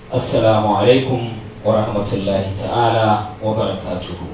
assalamu alaikum wa rahmatullahi ta'ala wa barakatuhu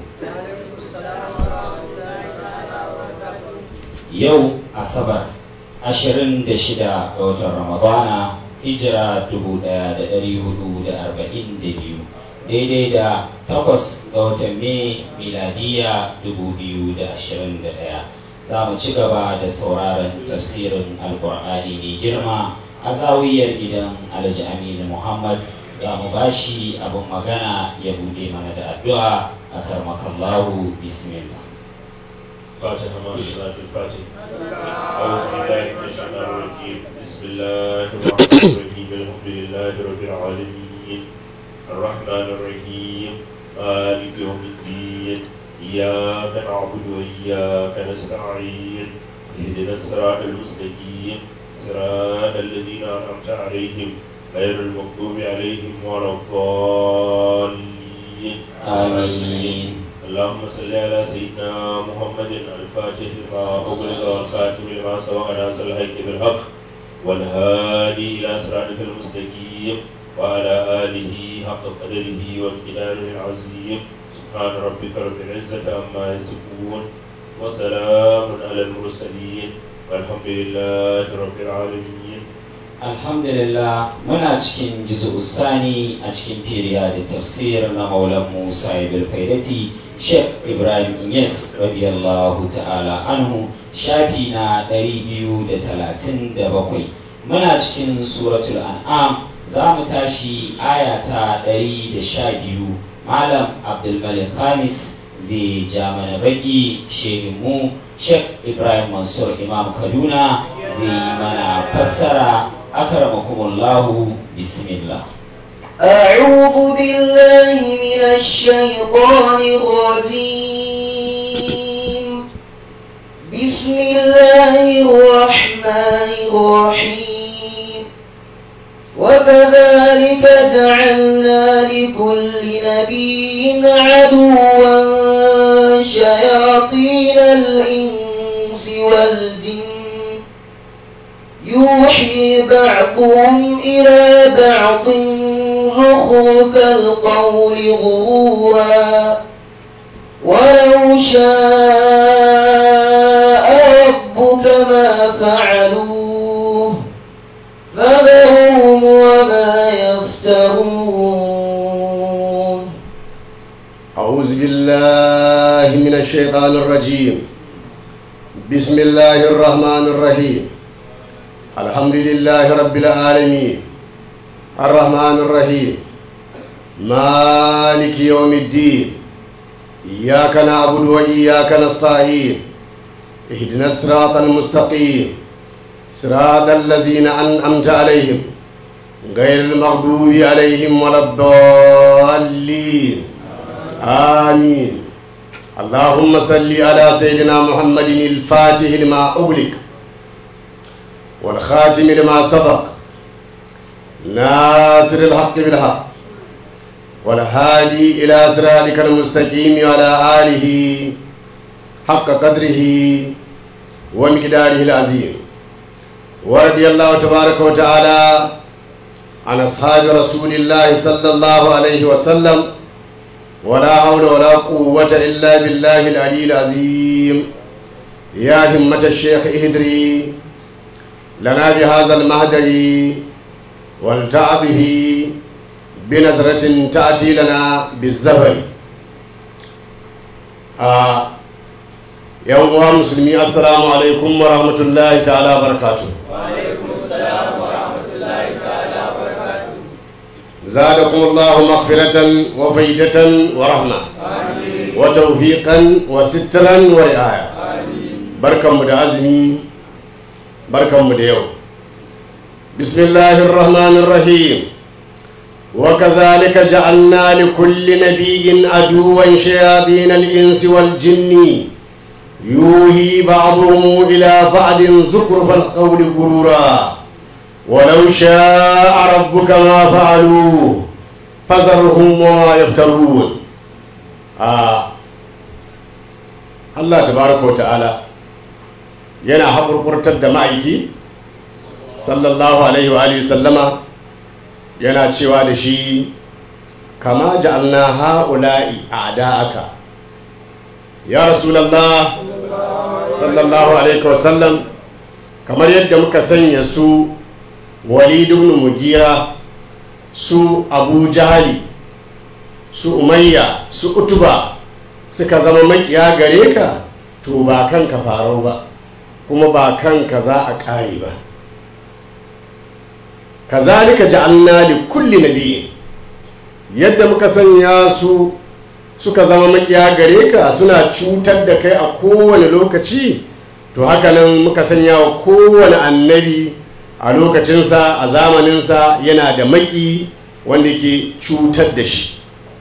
yau asabar 26 ga watan ramadana hijira 1442 daidai da takwas ga watan mai miladiya 2021 za mu ci gaba da sauraron tafsirin alkur'ani mai girma a zawiyar gidan alhaji aminu muhammad za mu bashi abin magana ya bude mana da addu'a a karmakallahu bismillah فاتحة مع صلاة الفاتحة أعوذ بالله من الشيطان الرجيم بسم الله الرحمن الرحيم الحمد لله رب العالمين الرحمن الرحيم مالك يوم الدين إياك نعبد وإياك نستعين اهدنا الصراط المستقيم صراط الذين أنعمت عليهم غير المغضوب عليهم ولا الضالين آمين اللهم صل على سيدنا محمد الفاتح لما أغلق والخاتم لما سبق ناصر الحق بالحق والهادي إلى صراطك المستقيم وعلى آله حق قدره وامتداره العظيم سبحان ربك رب العزة عما يصفون وسلام على المرسلين والحمد لله رب العالمين alhamdulillah muna cikin jizu sani a cikin firiya da tafsir na maulan musa ibn faidati sheikh ibrahim inyas radiyallahu ta'ala anhu shafi na 237 muna cikin suratul an'am za mu tashi aya ta 112 malam abdulmalik khamis zai ja mana baki shehinmu sheikh ibrahim mansur imam kaduna zai yi mana fassara أكرمكم الله بسم الله أعوذ بالله من الشيطان الرجيم بسم الله الرحمن الرحيم وكذلك جعلنا لكل نبي عدوا شياطين الإنس والجن يوحي بعضهم إلى بعض زخرف القول غرورا ولو شاء ربك ما فعلوه فذرهم وما يفترون أعوذ بالله من الشيطان الرجيم بسم الله الرحمن الرحيم الحمد لله رب العالمين الرحمن الرحيم مالك يوم الدين إياك نعبد وإياك نستعين اهدنا الصراط المستقيم صراط الذين أنعمت عليهم غير المغضوب عليهم ولا الضالين آمين اللهم صل على سيدنا محمد الفاتح لما أغلق والخاتم لما سبق ناصر الحق بالحق والهادي إلى صراطك المستقيم وعلى آله حق قدره ومقداره العظيم ورضي الله تبارك وتعالى عن أصحاب رسول الله صلى الله عليه وسلم ولا حول ولا قوة إلا بالله العلي العظيم يا همة الشيخ اهدري لنا بهذا المهدر والتع به بنظرة تأتي لنا بالزبر آه يوم مسلمي السلام عليكم ورحمة الله تعالى وبركاته وعليكم السلام ورحمة الله تعالى وبركاته زادكم الله مغفرة وفيدة ورحمة آمين وتوفيقا وسترا ورعاية آمين بركة مدعزمي بركة مدعو بسم الله الرحمن الرحيم وكذلك جعلنا لكل نبي عدوا شياطين الإنس والجن يوهي بعضهم إلى بعض زخرف القول غرورا ولو شاء ربك ما فعلوه فذرهم وما يفترون آه. الله تبارك وتعالى yana haƙurƙurtar da ma'aiki sallallahu alaihi wa alihi sallama yana cewa da shi kama ja'alna ha'ula'i a'da'aka ya rasulallah sallallahu alaihi wasallam kamar yadda muka sanya su walid ibn mugira su abu jahali su umayya su utuba suka zama makiya gare ka to ba kanka farau ba kuma ba kanka za a ƙare ba kazalika ja'alna li kulli nabiyyin yadda muka sanya su suka zama makiya gare ka suna cutar da kai a kowane lokaci to haka nan muka sanya wa kowane annabi a lokacinsa a zamaninsa yana da maki wanda ke cutar da shi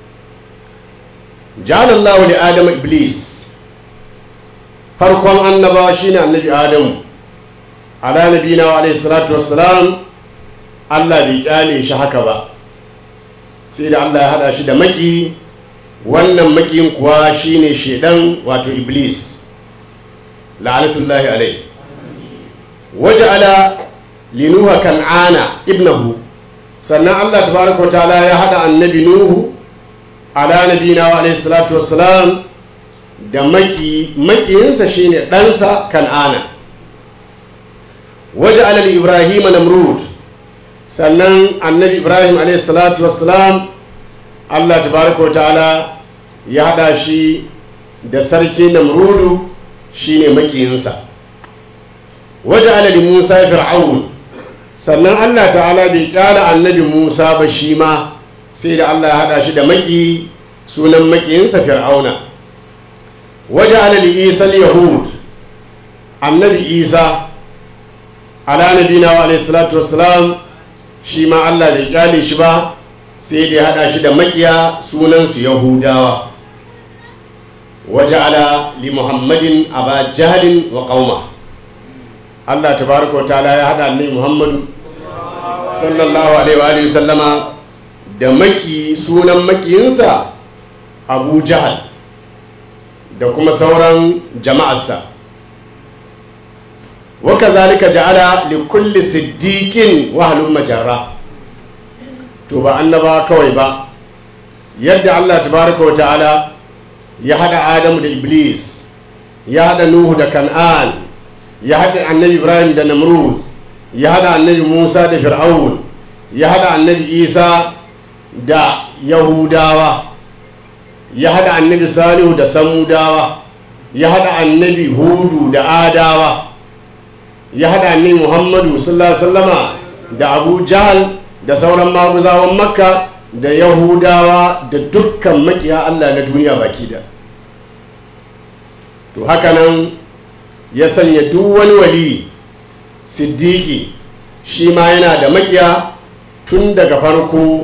jalallahu li adam iblis farkon annabawa shine annabi adamu ala nabina wa alaihi salatu wassalam Allah bai kyale shi haka ba sai da Allah ya hada shi da maki wannan makiyin kuwa shine shedan wato iblis la'anatullahi alai waja'ala linuha kan'ana ibnahu sannan Allah tabaraka ta'ala ya hada annabi nuhu ala nabina wa alaihi salatu wassalam da maki makiyinsa shine ɗansa kan'ana waja'ala li ibrahima namrud sannan annabi ibrahim alaihi salatu wassalam Allah tabaraka ta'ala ya hada shi da sarki namrudu shine makiyinsa waje alali musa fir'aun sannan allah ta'ala bai kyala annabi musa ba shi ma sai da allah ya hada shi da maki sunan makiyinsa fir'auna waje alali isa yahud annabi isa ala nabina wa alaihi salatu wassalam shi ma allah bai kyale shi ba sai da ya hada shi da makiya sunansu yahudawa وجعل لمحمد أبا جهل وقومه الله تبارك وتعالى يا هذا النبي محمد صلى الله عليه وآله وسلم da maki sunan makiyinsa abu jahal da kuma sauran jama'arsa waka zalika ja'ala li kulli siddiqin wahalun majarra to ba annaba kawai ba yadda Allah tabaraka wa ta'ala ya haɗa adamu da iblis ya haɗa nuhu da kan'an ya haɗa annabi ibrahim da namrud ya haɗa annabi musa da fir'aun ya haɗa annabi isa da yahudawa ya haɗa annabi salihu da samudawa ya haɗa annabi hudu da adawa ya haɗa annabi muhammadu sallallahu alaihi wasallama da abu jahal da sauran maguzawan makka da yahudawa da dukkan makiya allah na duniya baki da to hakanan ya sanya duk wani wali siddiki shi ma yana da makiya tun daga farko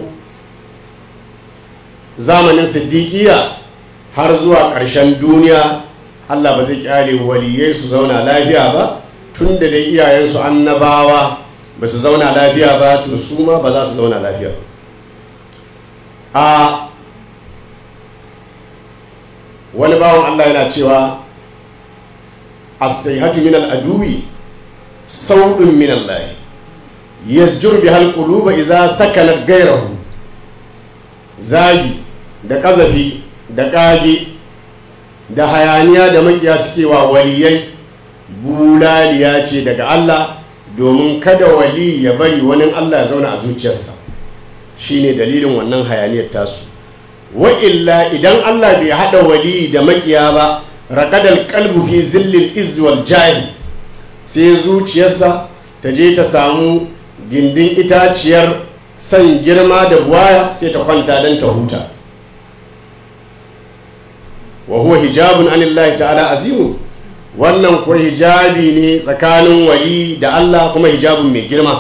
zamanin siddiqiya har zuwa ƙarshen duniya allah ba zai kyale waliyai su zauna lafiya ba tun da dai iyayensu annabawa ba su zauna lafiya ba to su ma ba za su zauna lafiya a wani bawan allah yana cewa astaihatu min al'aduwi sauɗin min Allah yasjur bi halquluba idza sakala gairahu zagi da kazafi da kage da hayaniya da makiya suke wa waliyai bulaliya ce daga Allah domin kada wali ya bari wani Allah ya zauna a zuciyarsa shine dalilin wannan hayaniyar tasu wa illa idan Allah bai hada wali da makiya ba raƙadar kalbu fi zillil izwal jari sai zuciyarsa ta je ta samu gindin itaciyar san girma da buwaya sai ta kwanta don ta huta wa huwa hijabun anillahi ta'ala azimu wannan kuwa hijabi ne tsakanin wali da Allah kuma hijabun mai girma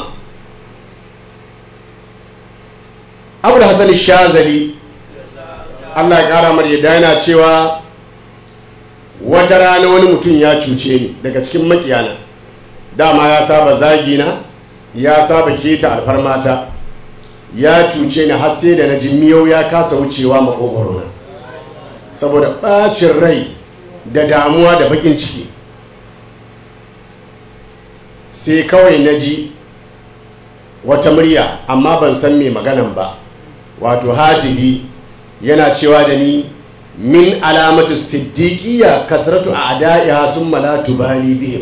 abu da hasali shazali Allah ya kara mar yadda yana cewa wata rana wani mutum ya cuce ni daga cikin makiyana dama ya saba zagina ya saba keta alfarmata ya cuce ni har sai da na ji miyau ya kasa wucewa makogwarona saboda ɓacin rai da damuwa da bakin ciki sai kawai na ji wata murya amma ban san mai maganan ba wato hajibi yana cewa da ni min alamatu siddiqiyya kasratu a'da'iha summa la tubali bihim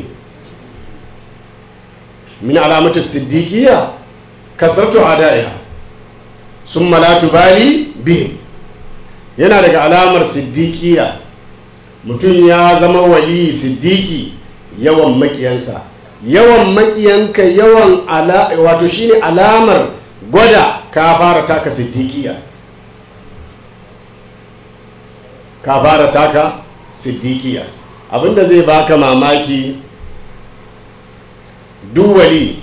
min alamatu siddiqiyya kasratu a'da'iha summa la tubali bihim yana daga alamar siddiqiyya mutum ya zama wali siddiqi yawan makiyansa yawan makiyanka yawan ala wato shine alamar gwada ka fara taka siddiqiyya ka fara taka siddiqiya abinda zai baka mamaki duwali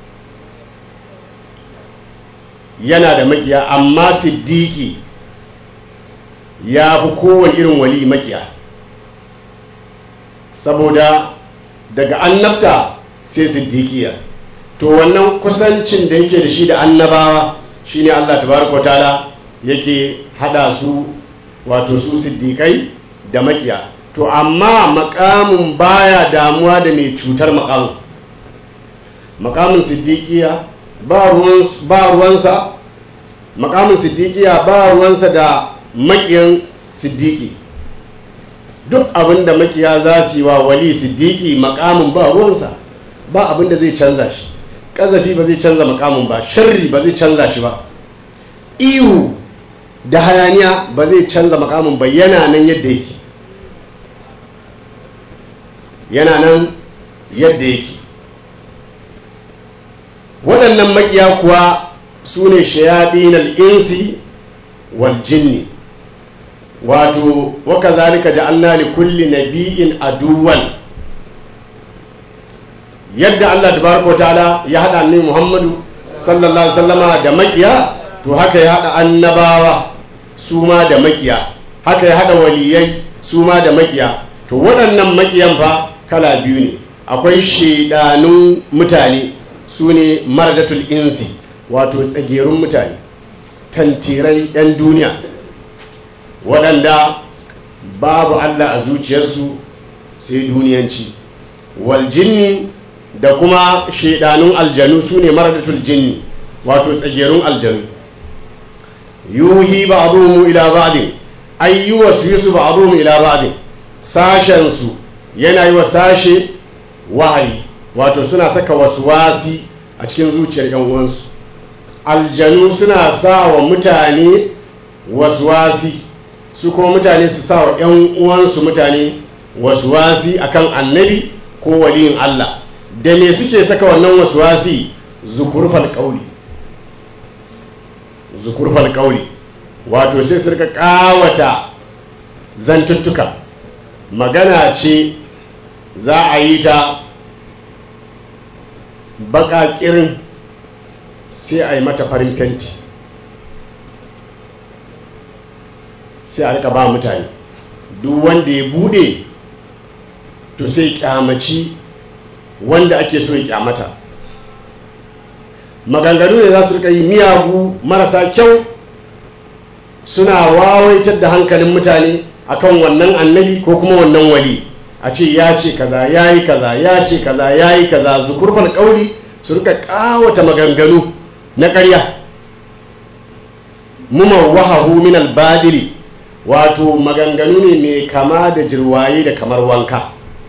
yana da makiya amma siddiqi ya fi kowane irin wali makiya saboda daga annabta sai siddiqiya to wannan kusancin da yake da shi da annabawa shine Allah tabaraka wa ta'ala yake hada su wato su siddiƙai da makiya to amma makamin baya damuwa da mai cutar makamin makamin siddiƙiya ba ruwansa makamin siddiƙiya ba ruwansa da makiyan siddiƙi duk abin da makiya za su yi wa wali siddiƙi makamin ba ruwansa ba abin da zai canza shi ƙazafi ba zai canza makamin ba sharri ba zai canza shi ba ihu da hayaniya ba zai canza makamin ba yana nan yadda yake yana nan yadda yake waɗannan makiya kuwa su ne shayaɗin al'insi wal jinni wato waka zalika ja'alna li kulli nabi'in aduwan yadda Allah tabaraka ta'ala ya haɗa annabi Muhammadu sallallahu alaihi wasallama da makiya to haka ya haɗa annabawa su ma da makiya haka ya haɗa waliyai su ma da makiya to waɗannan makiyan fa kala biyu ne akwai shaidanun mutane su ne maradatul insi wato tsagerun mutane tantirai 'yan duniya waɗanda babu allah a zuciyarsu sai duniyanci waljinni da kuma shaidanun aljanu su ne maradatul jinni wato tsagerun aljanu yuhi ba'dhum ila ba'din ay yuwaswisu ba'dhum ila ba'din sashen su yana yi wa sashe wahayi wato suna saka waswasi a cikin zuciyar yan uwansu aljanu suna sa wa mutane waswasi su kuma mutane su sa wa yan uwansu mutane waswasi akan annabi ko waliyin Allah da me suke saka wannan waswasi zukurfal qauli zukurfal kauli wato sai su rika kawata zantuttuka magana ce za a yi ta baƙaƙirin sai a yi mata farin fenti sai a rika ba mutane duk wanda ya bude to sai kyamaci wanda ake so ya kyamata maganganu ne za su rika yi miyagu marasa kyau suna wawaitar da hankalin mutane akan wannan annabi ko kuma wannan wali a ce ya ce kaza ya yi kaza ya ce kaza ya yi kaza zukurfar kauli su rika kawata maganganu na ƙarya wahahu min albadili wato maganganu ne mai kama da jirwaye da kamar wanka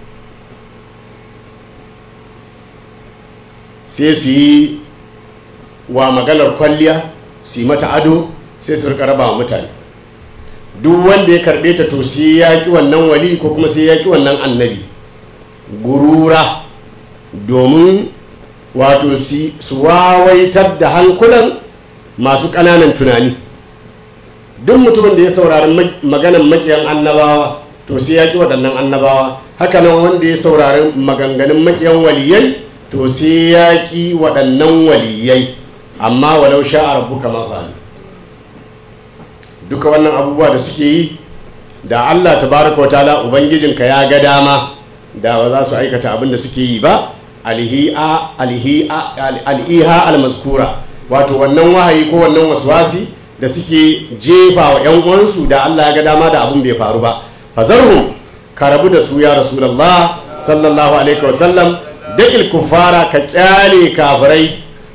sai su yi wa maganar kwalliya su yi mata ado sai su rika raba wa mutane duk wanda ya karbe ta to sai ya ki wannan wali ko kuma sai ya ki wannan annabi gurura domin wato su wawaitar da hankulan masu ƙananan tunani duk mutumin da ya saurari maganan makiyan annabawa to sai ya ki waɗannan annabawa hakanan wanda ya saurari maganganun makiyan waliyai to sai ya ki waɗannan waliyai amma walau sha'a rabbuka ma fa'al duka wannan abubuwa da suke yi da Allah tabaraka wataala ubangijinka ya ga dama da ba za su aikata abin da suke yi ba alhi'a alhi'a al'iha almazkura wato wannan wahayi ko wannan waswasi da suke jefa wa yan uwansu da Allah ya ga dama da abin bai faru ba fazarhum ka rabu da su ya rasulullah sallallahu alaihi wasallam da kuffara ka kyale kafirai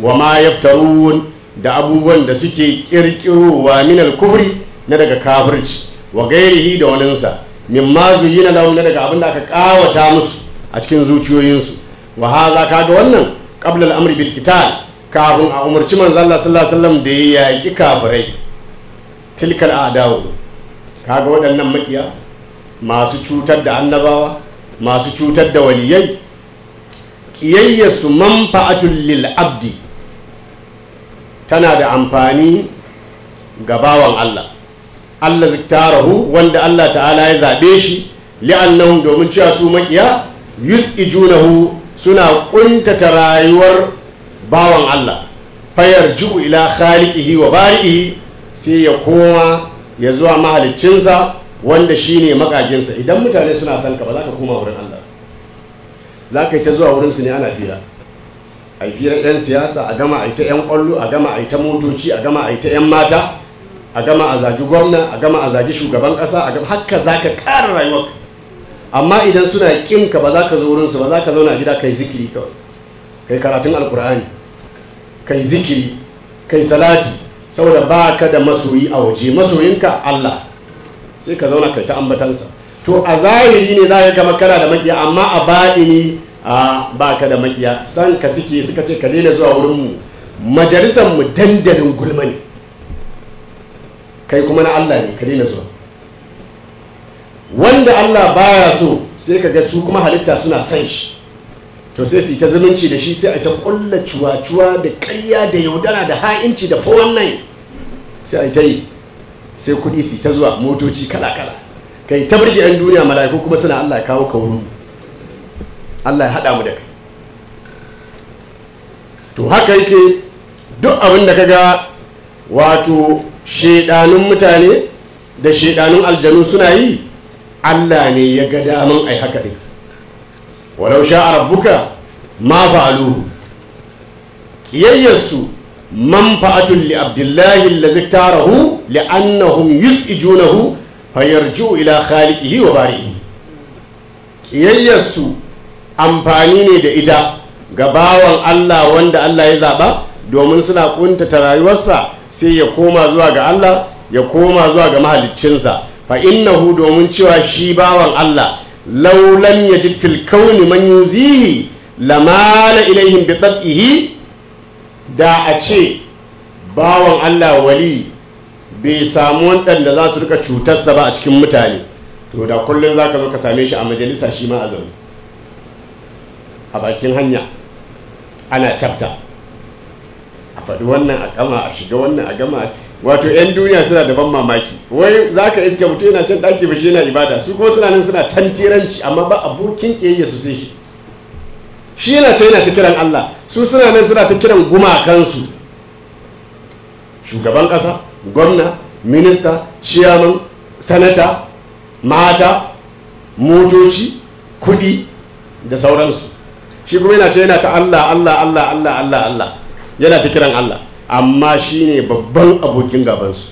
wa ma yaftarun da abubuwan da suke kirkirowa min al-kufri na daga kafirci wa gairihi da waninsa mimma zuyina lahum na daga abin da aka kawata musu a cikin zuciyoyinsu wa haza kaga wannan qabla al-amri bil qital kafin a umarci manzo Allah sallallahu alaihi wasallam da ya yaki kafirai tilkal a'da'u kaga waɗannan makiya masu cutar da annabawa masu cutar da waliyai ƙiyayyarsu manfa'atul lil abdi tana da amfani ga bawan Allah Allah ziktarahu wanda Allah ta'ala ya zaɓe shi li'annahum domin cewa su makiya yus'ijunahu suna ƙuntata rayuwar bawan Allah fayar ji'u ila khaliqihi wa bari'ihi sai ya koma ya zuwa mahaliccinsa wanda shine makaginsa idan mutane suna son ka ba za ka koma wurin Allah za ka yi ta zuwa wurinsu ne ana fira a yi firar 'yan siyasa a gama a yi ta 'yan kwallo a gama a yi ta motoci a gama a yi ta 'yan mata a gama a zagi gwamna a gama a zagi shugaban kasa a gama haka za ka ƙara rayuwar amma idan suna ƙin ka ba za ka zo wurinsu ba za ka zauna a gida kai zikiri kawai kai karatun alkur'ani kai zikiri kai salati saboda ba ka da masoyi a waje masoyinka Allah sai ka zauna kai ta ambatansa to a zahiri ne za ka gama kana da makiya amma a baɗini a ba ka da makiya san ka suke suka ce ka daina zuwa wurinmu majalisar mu dandalin gulma ne kai kuma na Allah ne ka daina zuwa wanda Allah baya so sai ka ga su kuma halitta suna san shi to sai su yi ta zumunci da shi sai a ta kulla cuwa-cuwa da ƙarya da yaudara da ha'inci da wannan sai a ta yi sai kuɗi su ta zuwa motoci kala-kala kai ta birge 'yan duniya mala'iku kuma suna Allah ya kawo kawo Allah ya haɗa mu da kai to haka yake duk abin da kaga wato shedanun mutane da shedanun aljanu suna yi Allah ne ya ga daman ai haka ɗin walau sha rabbuka ma fa'aluhu kiyayyarsu manfa'atun li abdullahi allazi tarahu li'annahum yus'ijunahu fayarju ila khaliqihi wa bari'ihi kiyayyarsu amfani ne da ita ga bawan Allah wanda Allah ya zaba domin suna kuntata rayuwarsa sai ya koma zuwa ga Allah ya koma zuwa ga mahaliccinsa fa innahu domin cewa shi bawan Allah law lam yajid fil kauni man yuzihi lamala ilaihim bi tab'ihi da a ce bawan Allah wali bai samu waɗanda za su rika cutarsa ba a cikin mutane to da kullum za ka zo ka same shi a majalisa shi ma a zaune a bakin hanya ana cafta a faɗi wannan a gama a shiga wannan a gama wato 'yan duniya suna da ban mamaki wai za ka iska mutum yana can ɗaki ba shi yana ibada su kuma suna nan suna tantiranci amma ba abokin ƙiyayya su sai shi shi yana can yana ta kiran Allah su suna nan suna ta kiran gumakansu shugaban ƙasa gwamna minista ciyaman sanata mata motoci kudi da sauransu shi kuma yana ce yana ta Allah Allah Allah Allah Allah Allah yana ta kiran Allah amma shi ne babban abokin gabansu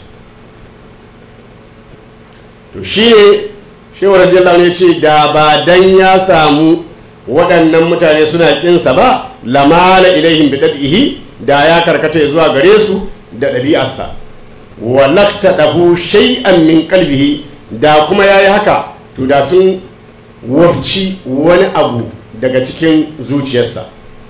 to shi ne shewar jalla ne ce da ba dan ya samu waɗannan mutane suna ƙinsa ba lamala ilaihim bi ɗabi'ihi da ya karkata zuwa gare su da ɗabi'arsa wa dahu shay'an min qalbihi da kuma yayi haka to da sun wabci wani abu daga cikin zuciyarsa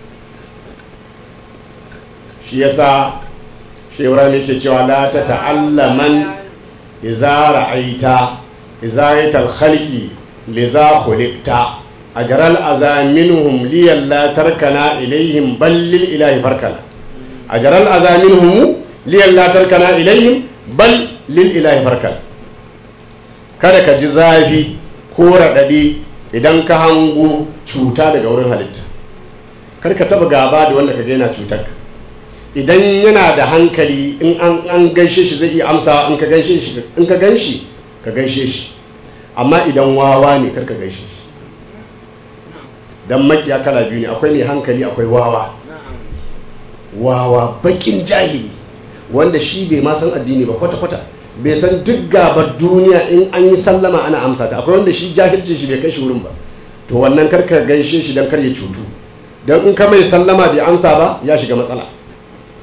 shi yasa shewara ne ke cewa la ta ta'allaman iza ra'aita iza ra'aital khalqi liza khuliqta ajral azaminhum liyalla tarkana ilaihim bal lil ilahi farkana ajral azaminhum liyalla tarkana ilaihim bal lil ilahi farkana kada ka ji zafi ko raɗaɗi idan ka hango cuta daga wurin halitta kar ka taɓa gaba da wanda ka gaina cutar idan yana da hankali in an gaishe shi zai iya amsa in ka gaishe shi in ka ganshi ka gaishe shi amma idan wawa ne kar ka gaishe shi dan makiya kala biyu ne akwai mai hankali akwai wawa wawa bakin jahili wanda shi bai ma san addini ba kwata-kwata bai san duk gabar duniya in an yi sallama ana amsa ta akwai wanda shi jahilcin shi bai kai shi wurin ba to wannan karka gaishe shi don kar ya cutu don in ka mai sallama bai amsa ba ya shiga matsala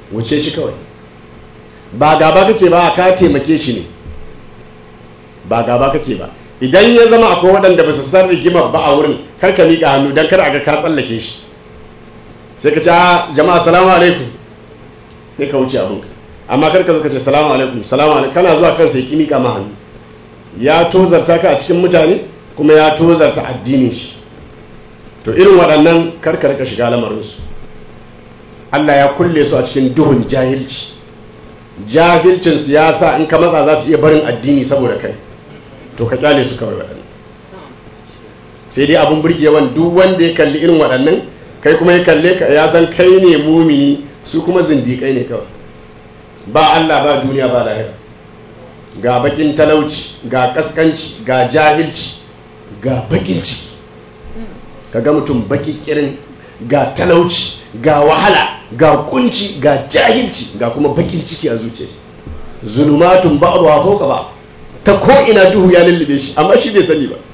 wuce shi kawai ba gaba kake ba ka taimake shi ne ba gaba kake ba idan ya zama akwai waɗanda ba su san rigimar ba a wurin kar ka miƙa hannu don kar a ga ka tsallake shi sai ka ce a jama'a salamu alaikum sai ka wuce abinka amma kar ka zo ka ce salamu alaikum salamu alaikum kana zuwa kansa ya ki miƙa ma hannu ya tozarta ka a cikin mutane kuma ya tozarta addinin shi to irin waɗannan kar ka rika shiga lamarinsu Allah ya kulle su a cikin duhun jahilci jahilcin siyasa in ka matsa za su iya barin addini saboda kai to ka kyale su kawai waɗannan sai dai abin burgewan duk wanda ya kalli irin waɗannan kai kuma ya kalle ka ya san kai ne mumini su kuma zindiƙai ne kawai ba Allah ba duniya ba lahira ga bakin talauci ga kaskanci ga jahilci ga bakin ciki ka ga mutum baki kirin ga talauci ga wahala ga kunci ga jahilci ga kuma bakin ciki a zuciya zulumatun ba'ruha fawqa ba ta ko ina duhu ya lullube shi amma shi bai sani ba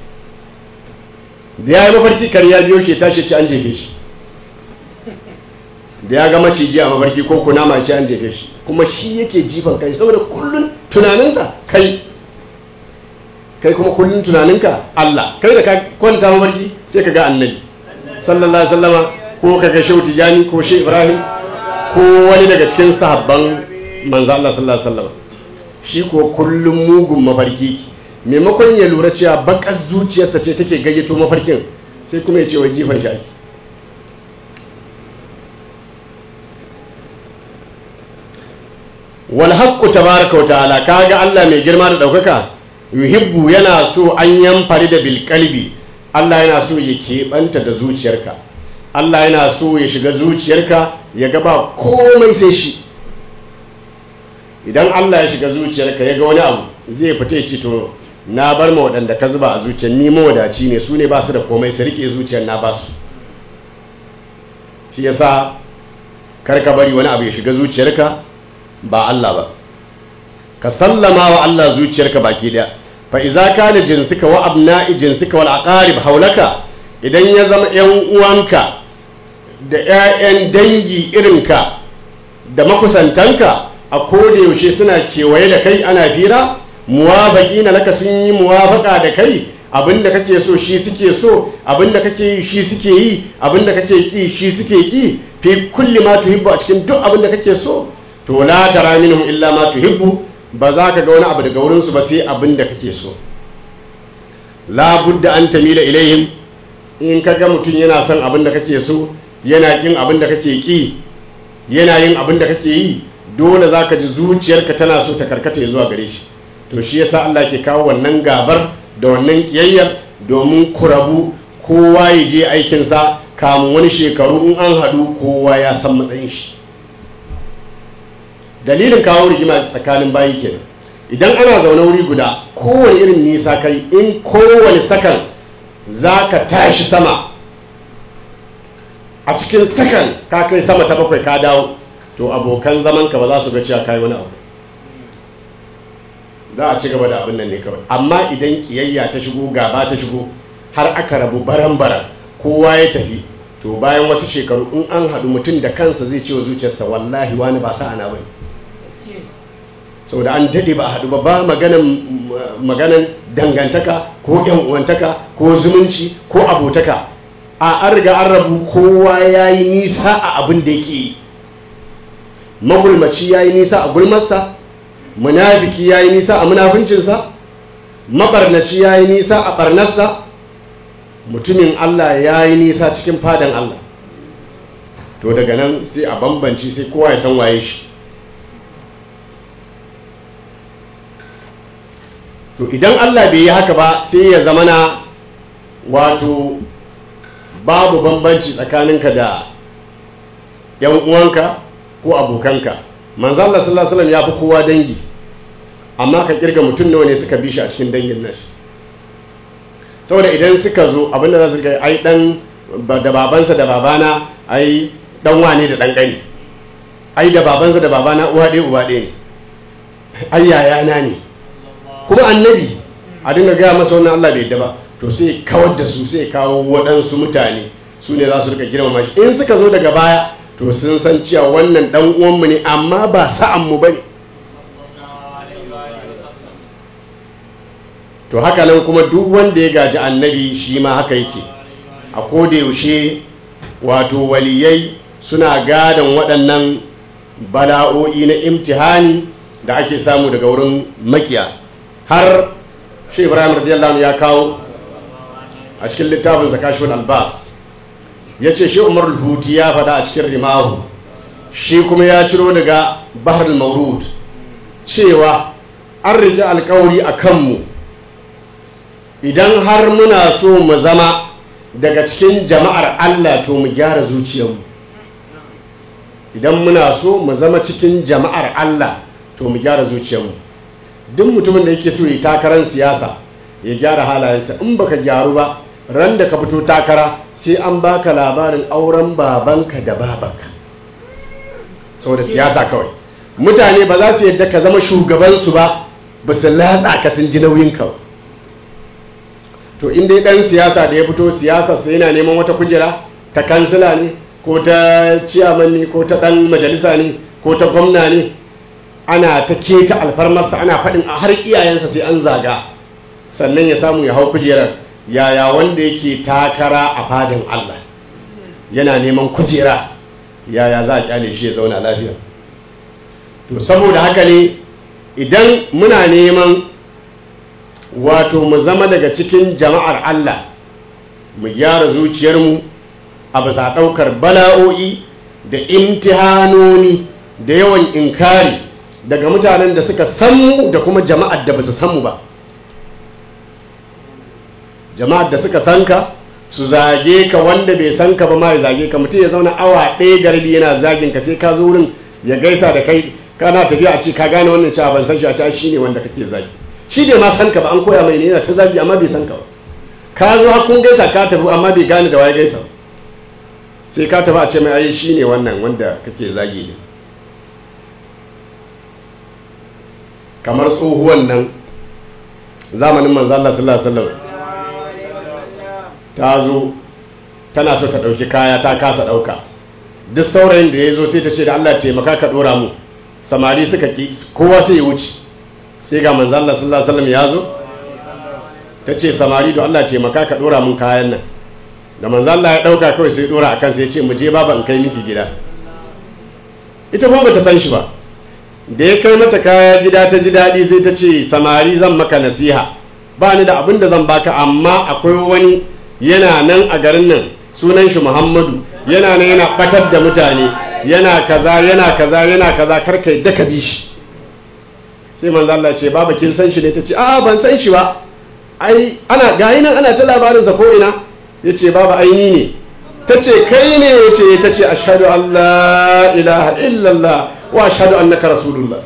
da ya yi mafarki kar ya biyo shi tashi ci an jefe shi da ya ga maciji a mafarki ko kunama ci an jefe shi kuma shi yake jifan kai saboda kullun tunaninsa kai kai kuma kullun tunaninka Allah kai da ka kwanta mafarki sai ka ga annabi sallallahu alaihi wasallama ko ka ga shehu tijani ko shehu ibrahim ko wani daga cikin sahabban manzo Allah sallallahu alaihi wasallama shi ko kullum mugun mafarki maimakon ya lura cewa bakar zuciyarsa ce take gayyato mafarkin sai kuma ya ce wa jifan shi ake wal haqqu tabaraka wa ta'ala kaga Allah mai girma da daukaka yuhibbu yana so an yamfari da bil qalbi Allah yana so ya keɓanta da zuciyarka Allah yana so ya shiga zuciyarka ya ga ba komai sai shi idan Allah ya shiga zuciyarka ya ga wani abu zai fita ya ce to na bar ma waɗanda ka zuba a zuciyar ni mawadaci ne su ne ba su da komai su rike zuciyar na ba su shi yasa kar ka bari wani abu ya shiga zuciyarka ba Allah ba ka sallama wa Allah zuciyarka baki daya fa iza kana jinsika wa abna'i jinsika wal aqarib haulaka idan ya zama yan uwanka da ƴaƴan dangi irinka da makusantanka a koda yaushe suna kewaye da kai ana fira muwafaqi na laka sun yi muwafaka da kai abinda kake so shi suke so abinda kake yi shi suke yi abinda kake ki shi suke ki fi kulli ma tuhibbu a cikin duk abinda kake so to la tara minhum illa ma tuhibbu ba za ka ga wani abu daga wurin su ba sai abinda kake so la budda an tamila ilaihim in ka ga mutum yana son abinda kake so yana kin abinda kake ki yana yin abinda kake yi dole za ka ji zuciyarka tana so ta karkata zuwa gare shi to shi yasa Allah ke kawo wannan gabar da wannan kiyayyar domin ku rabu kowa ya je aikinsa kamun wani shekaru in an haɗu kowa ya san matsayin shi dalilin kawo rigima tsakanin bayi kenan idan ana zaune wuri guda kowane irin nisa kai in kowane sakan za ka tashi sama a cikin sakan ka kai sama ta bakwai ka dawo to abokan zamanka ba za su ga cewa kai wani abu za a ci gaba da abin nan ne kawai amma idan kiyayya ta shigo gaba ta shigo har aka rabu baran-baran kowa ya tafi to bayan wasu shekaru in an haɗu mutum da kansa zai ce wa zuciyarsa wallahi wani ba sa ana bane saboda an daɗe ba a haɗu ba ba maganan dangantaka ko yan uwantaka ko zumunci ko abotaka a an riga an rabu kowa ya yi nisa a abin da yake yi magulmaci ya yi nisa a gulmarsa munafiki ya yi nisa a munafincinsa mabarnaci ya yi nisa a barnarsa mutumin Allah ya yi nisa cikin fadan Allah to daga nan sai a bambanci sai kowa ya san waye shi to idan Allah bai yi haka ba sai ya zamana wato babu bambanci tsakaninka da 'yan uwanka ko abokanka manzo Allah sallallahu alaihi wasallam ya fi kowa dangi amma ka kirga mutum nawa ne suka bi shi a cikin dangin nashi saboda idan suka zo abinda za su ga ai dan da babansa da babana ai dan wane da dan gani ai da babansa da babana uwa ɗaya uba ɗaya ne ai yayana ne kuma annabi a dinga gaya masa wannan Allah bai yadda ba to sai kawar da su sai kawo waɗansu mutane su ne za su rika girmama shi in suka zo daga baya to sun san cewa wannan dan uwanmu ne amma ba sa'anmu ba ne to haka nan kuma duk wanda ya gaji annabi shi ma haka yake a koda yaushe wato waliyai suna gadon waɗannan bala'o'i na imtihani da ake samu daga wurin makiya har shi ibrahim radiyallahu ya kawo a cikin littafin zakashun albas ya ce shi umar huti ya faɗa a cikin rimahu shi kuma ya ciro daga bahar maurud cewa an rike alkawari a kanmu idan har muna so mu zama daga cikin jama'ar allah to mu gyara zuciyarmu idan muna so mu zama cikin jama'ar allah to mu gyara zuciyarmu duk mutumin da yake so ya takarar siyasa ya gyara halayensa in baka gyaru ba ran da ka fito takara sai an baka labarin auren babanka da babanka saboda siyasa kawai mutane ba za su yadda ka zama shugabansu ba ba su latsa ka sun ji nauyin ka to in dai dan siyasa da ya fito siyasa sai yana neman wata kujera ta kansila ne ko ta ciyaman ne ko ta dan majalisa ne ko ta gwamna ne ana ta keta alfarmarsa ana faɗin a har iyayensa sai an zaga sannan ya samu ya hau kujerar yaya wanda yake takara a fadin Allah yana neman kujera yaya za a kyale shi ya zauna lafiya to saboda haka ne idan muna neman wato mu zama daga cikin jama'ar Allah mu gyara zuciyarmu a bisa ɗaukar bala'o'i da imtihanoni da yawan inkari daga mutanen da suka san da kuma jama'ar da ba su san mu ba jama'ar da suka san ka su zage ka wanda bai san ka ba ma ya zage ka mutum ya zauna awa ɗaya garbi yana zagin ka sai ka zo wurin ya gaisa da kai kana tafiya a ce ka gane wannan cewa ban san shi a cewa shi ne wanda kake zagi shi bai ma san ka ba an koya mai ne yana ta zagi amma bai san ka ba ka zo har kun gaisa ka tafi amma bai gane da waye gaisa sai ka tafi a ce mai ai shi ne wannan wanda kake zagi ne kamar tsohuwan nan zamanin manzo Allah sallallahu alaihi wasallam ta zo tana so ta ɗauki kaya ta kasa ɗauka duk saurayin da ya zo sai ta ce da Allah taimaka ka ɗora mu samari suka ki kowa sai ya wuce sai ga manzo Allah sallallahu alaihi wasallam ya zo ta ce samari da Allah taimaka ka ɗora mun kayan nan da manzo Allah ya ɗauka kawai sai ɗora akan sai ya ce mu je baba in kai miki gida ita kuma bata san shi ba da ya kai mata kaya gida ta ji daɗi sai ta ce samari zan maka nasiha ba ni da abin da zan baka amma akwai wani yana nan a garin nan sunan shi muhammadu yana nan yana batar da mutane yana kaza yana kaza yana kaza karka yadda ka bi shi sai manzo Allah ce baba kin san shi ne tace a ban san shi ba ai ana ga nan ana ta labarin sa ko ina yace baba ai ni ne tace kai ne yace tace ashhadu an la ilaha illallah wa ashhadu annaka rasulullah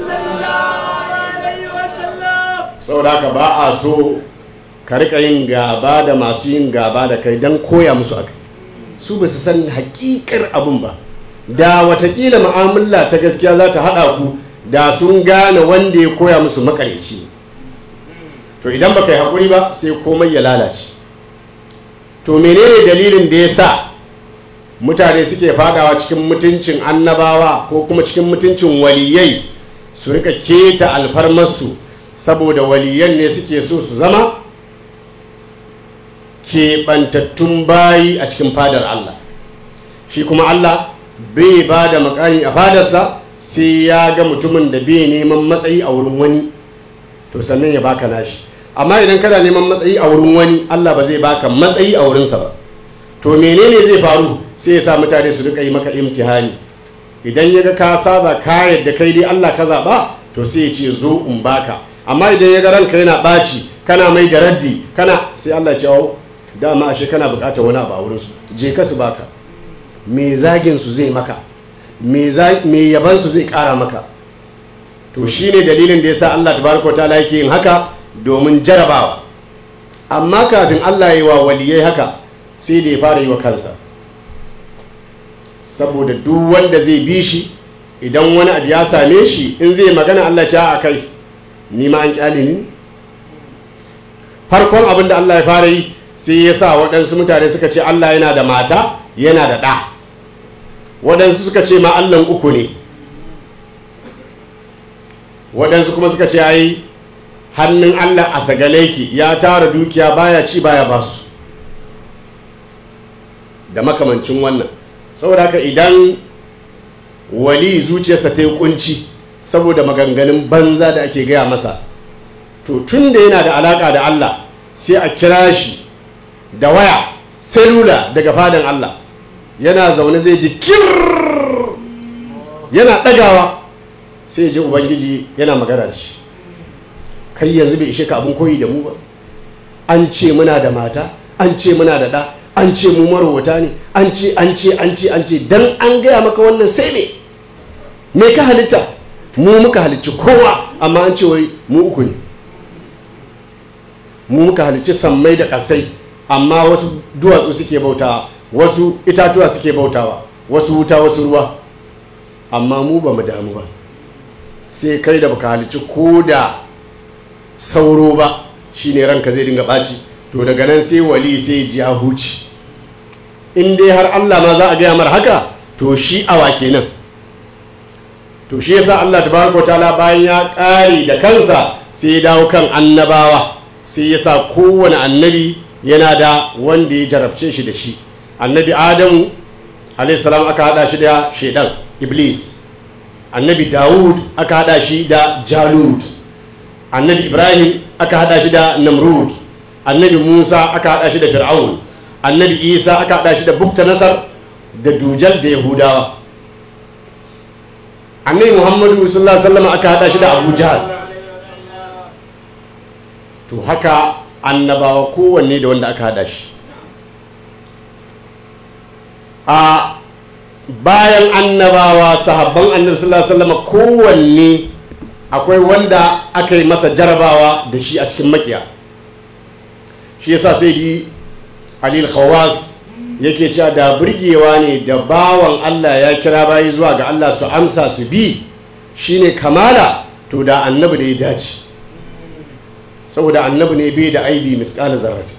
saboda haka ba a so ka rika yin gaba da masu yin gaba da kai don koya musu aka su ba su san hakikar abin ba da watakila ma'amala ta gaskiya za ta haɗa ku da sun gane wanda ya koya musu makareci to idan baka yi haƙuri ba sai komai ya lalace to menene dalilin da ya sa mutane suke fadawa cikin mutuncin annabawa ko kuma cikin mutuncin waliyai su rika keta alfarmarsu saboda waliyan ne suke so su zama keɓantattun bayi a cikin fadar Allah shi kuma Allah bai ba da makani a fadarsa sai ya ga mutumin da bai neman matsayi a wurin wani to sannan ya baka nashi amma idan kana neman matsayi a wurin wani Allah ba zai baka matsayi a wurinsa ba to menene zai faru sai ya sa mutane su rika yi maka imtihani idan ya ga ka saba ka yadda kai dai Allah ka zaɓa to sai ya ce zo in baka amma idan ya ga ranka yana ɓaci kana mai da raddi kana sai Allah ya ce dama ashe kana bukatar wani abu a wurinsu je ka su baka me zagin su zai maka me yaban su zai kara maka to shine dalilin da yasa Allah tabaraka ta'ala yake yin haka domin jarabawa amma kafin Allah yi wa waliyai haka sai da ya fara yi wa kansa saboda duk wanda zai bi shi idan wani abu ya same shi in zai magana Allah ce a kai ni ma an kyale ni farkon abin da Allah ya fara yi sai ya sa waɗansu mutane suka ce Allah yana da mata yana da ɗa waɗansu suka ce ma allan uku ne waɗansu kuma suka ce ai hannun allah a sagale ki ya tara dukiya baya ci baya basu da makamancin wannan saboda haka idan wali zuciyarsa ta yi kunci saboda maganganun banza da ake gaya masa to tun da yana da alaka da Allah sai a kira shi da waya selula daga fadan Allah yana zaune zai ji kir yana ɗagawa sai ya ji ubangiji yana magana da shi kai yanzu bai ishe ka abin koyi da mu ba an ce muna da mata an ce muna da ɗa an ce mu marwata ne an ce an ce an ce an ce dan an gaya maka wannan sai me me ka halitta mu muka halicci kowa amma an ce wai mu uku ne mu muka halicci sammai da ƙasai amma wasu duwatsu suke bautawa wasu itatuwa suke bautawa wasu wuta wasu ruwa amma mu ba mu damu ba sai kai da baka halicci ko da sauro ba shine ranka zai dinga ɓaci to daga nan sai wali sai ji ya huci in dai har Allah ma za a gaya mar haka to shi awa kenan to shi yasa Allah tabaraka ta'ala bayan ya ƙare da kansa sai ya dawo kan annabawa sai ya sa kowane annabi yana da wanda ya jarabce shi da shi annabi adamu alayhi salam aka hada shi da shaidan iblis annabi dawud aka hada shi da jalut annabi ibrahim aka hada shi da namrud annabi musa aka hada shi da fir'aun annabi isa aka hada shi da bukta nasar da dujal da yahudawa annabi muhammadu sallallahu alaihi wasallam aka hada shi da abu jahal to haka annabawa kowanne da wanda aka hada shi a bayan annabawa sahabban annabi sallallahu alaihi wasallam kowanne akwai wanda aka yi masa jarabawa da shi a cikin makiya shi yasa sai di alil khawas yake cewa da burgewa ne da bawan Allah ya kira bayi zuwa ga Allah su amsa su bi shine kamala to da annabi da ya dace saboda annabi ne bai da aibi misqala zarrati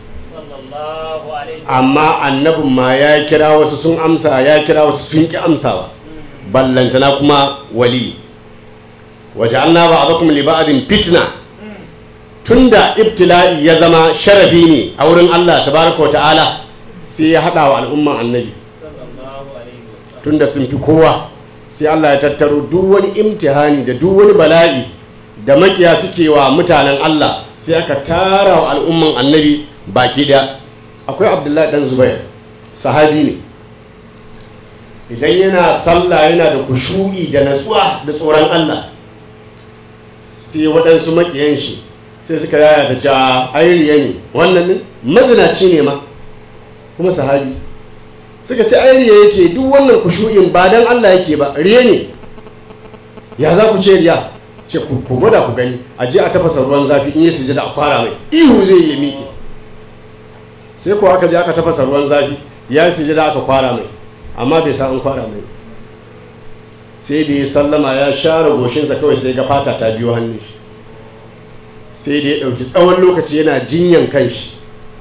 amma annabin ma ya kira wasu sun amsa ya kira wasu sun ki amsawa ballantana kuma wali waja'alna ba'dakum li ba'din fitna tunda ibtila'i ya zama sharafi ne a wurin Allah tabaraka wa ta'ala sai ya hada wa al'umman annabi tunda sun fi kowa sai Allah ya tattaro duk wani imtihani da duk wani bala'i da makiya suke wa mutanen Allah sai aka tara wa al'umman annabi baki daya akwai abdullahi dan zubair sahabi ne idan yana sallah yana da kushu'i da natsuwa da tsoron Allah sai waɗansu makiyan shi sai suka yaya ta ce ayiriya ne wannan ne mazinaci ne ma kuma sahabi suka ce ayiriya yake duk wannan kushu'in ba dan Allah yake ba riya ne ya za ku ce riya ce ku gwada ku gani a je a tafasa ruwan zafi in yi sujada a kwara mai ihu zai yi miƙe sai ko aka je aka tafasa ruwan zafi ya yi sujada aka kwara mai amma bai sa an kwara mai sai da ya sallama ya share goshinsa kawai sai ga fata ta biyo hannun shi sai da ya ɗauki tsawon lokaci yana jinyan kanshi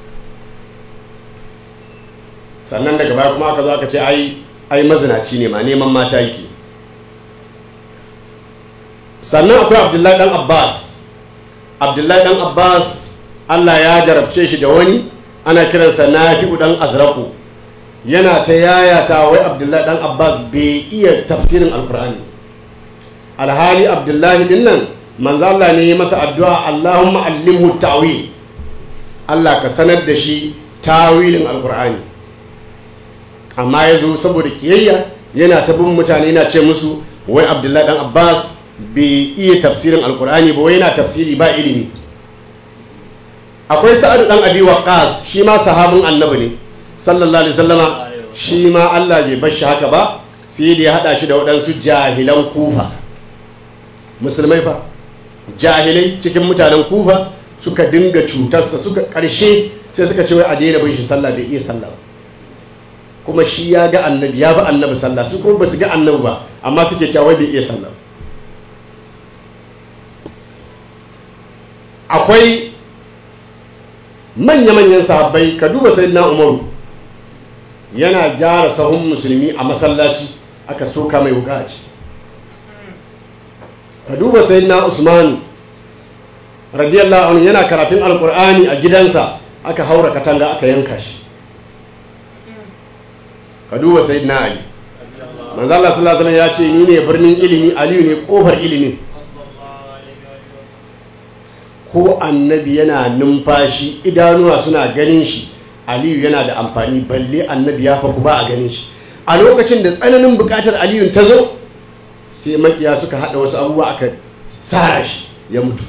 sannan daga baya kuma aka zo aka ce ai ai mazinaci ne ma neman mata yake sannan akwai abdullahi dan abbas abdullahi dan abbas allah ya jarabce shi da wani ana kiransa nafi'u dan azraku yana ta yayata wai abdullahi dan abbas bai iya tafsirin alkur'ani alhali abdullahi din nan manzo Allah ne ya masa addu'a Allahumma allimhu ta'wil Allah ka sanar da shi tawilin alkur'ani amma ya zo saboda kiyayya yana ta bin mutane yana ce musu wai abdullahi dan abbas bai iya tafsirin alkur'ani ba wai yana tafsiri ba ilimi akwai sa'adu dan abi waqas shi ma sahabin annabi ne sallallahu alaihi wasallama shi ma Allah bai bar shi haka ba sai da ya hada shi da waɗansu jahilan kufa musulmai fa jahilai cikin mutanen kufa suka dinga cutarsa suka ƙarshe sai suka ce wai a daina bin shi sallah bai iya sallah ba kuma shi ya ga annabi ya bi annabi sallah su kuma ba su ga annabi ba amma suke cewa wai bai iya sallah akwai manya-manyan sahabbai ka duba sai na umaru yana gyara sahun musulmi a masallaci aka soka mai wuka a ciki ka duba sayyidina usman radiyallahu anhu yana karatun alkur'ani a gidansa aka haura katanga aka yanka shi ka duba sayyidina ali manzo Allah sallallahu alaihi ya ce ni ne birnin ilimi aliyu ne kofar ilimin ko annabi yana numfashi idanuwa suna ganin shi aliyu yana da amfani balle annabi ya faku ba a ganin shi a lokacin da tsananin bukatar aliyu ta zo sai makiya suka hada wasu abubuwa aka tsara shi ya mutu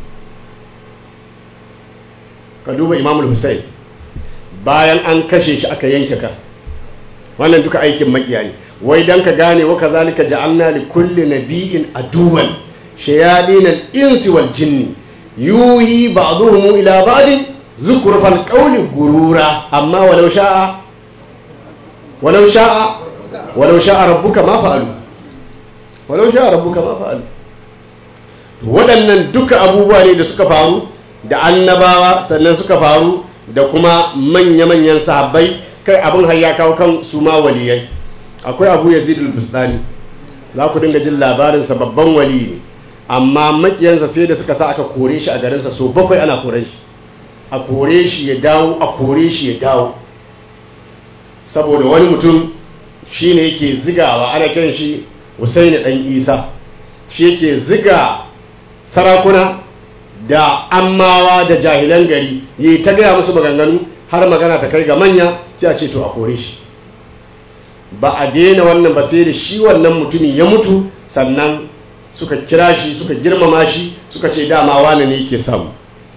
ka duba imamul hussein bayan an kashe shi aka yanke ka wannan duka aikin makiya ne wai dan ka gane wa kazalika ja'alna li kulli nabiyyin aduwan shayadin al-insi wal jinni yuhi ba'dhum ila ba'd zukhrufal qawli gurura amma walau sha'a walau sha'a walau sha'a rabbuka ma fa'alu walau sha'a rabbuka ma fa'alu waɗannan duka abubuwa ne da suka faru da annabawa sannan suka faru da kuma manya-manyan sahabbai kai abin har ya kawo kan su ma waliyai akwai abu yazid al-bustani za ku dinga jin labarinsa babban wali ne amma makiyansa sai da suka sa aka kore shi a garinsa so bakwai ana kore shi a kore shi ya dawo a kore shi ya dawo saboda wani mutum shi ne yake zigawa ana kiran shi husaini dan isa shi yake ziga sarakuna da ammawa da jahilan gari yi ta gaya musu maganganu har magana ta kai ga manya sai a ce to a kore shi ba a daina wannan ba sai da shi wannan mutumin ya mutu sannan suka kira shi suka girmama shi suka ce dama wane ne ke samu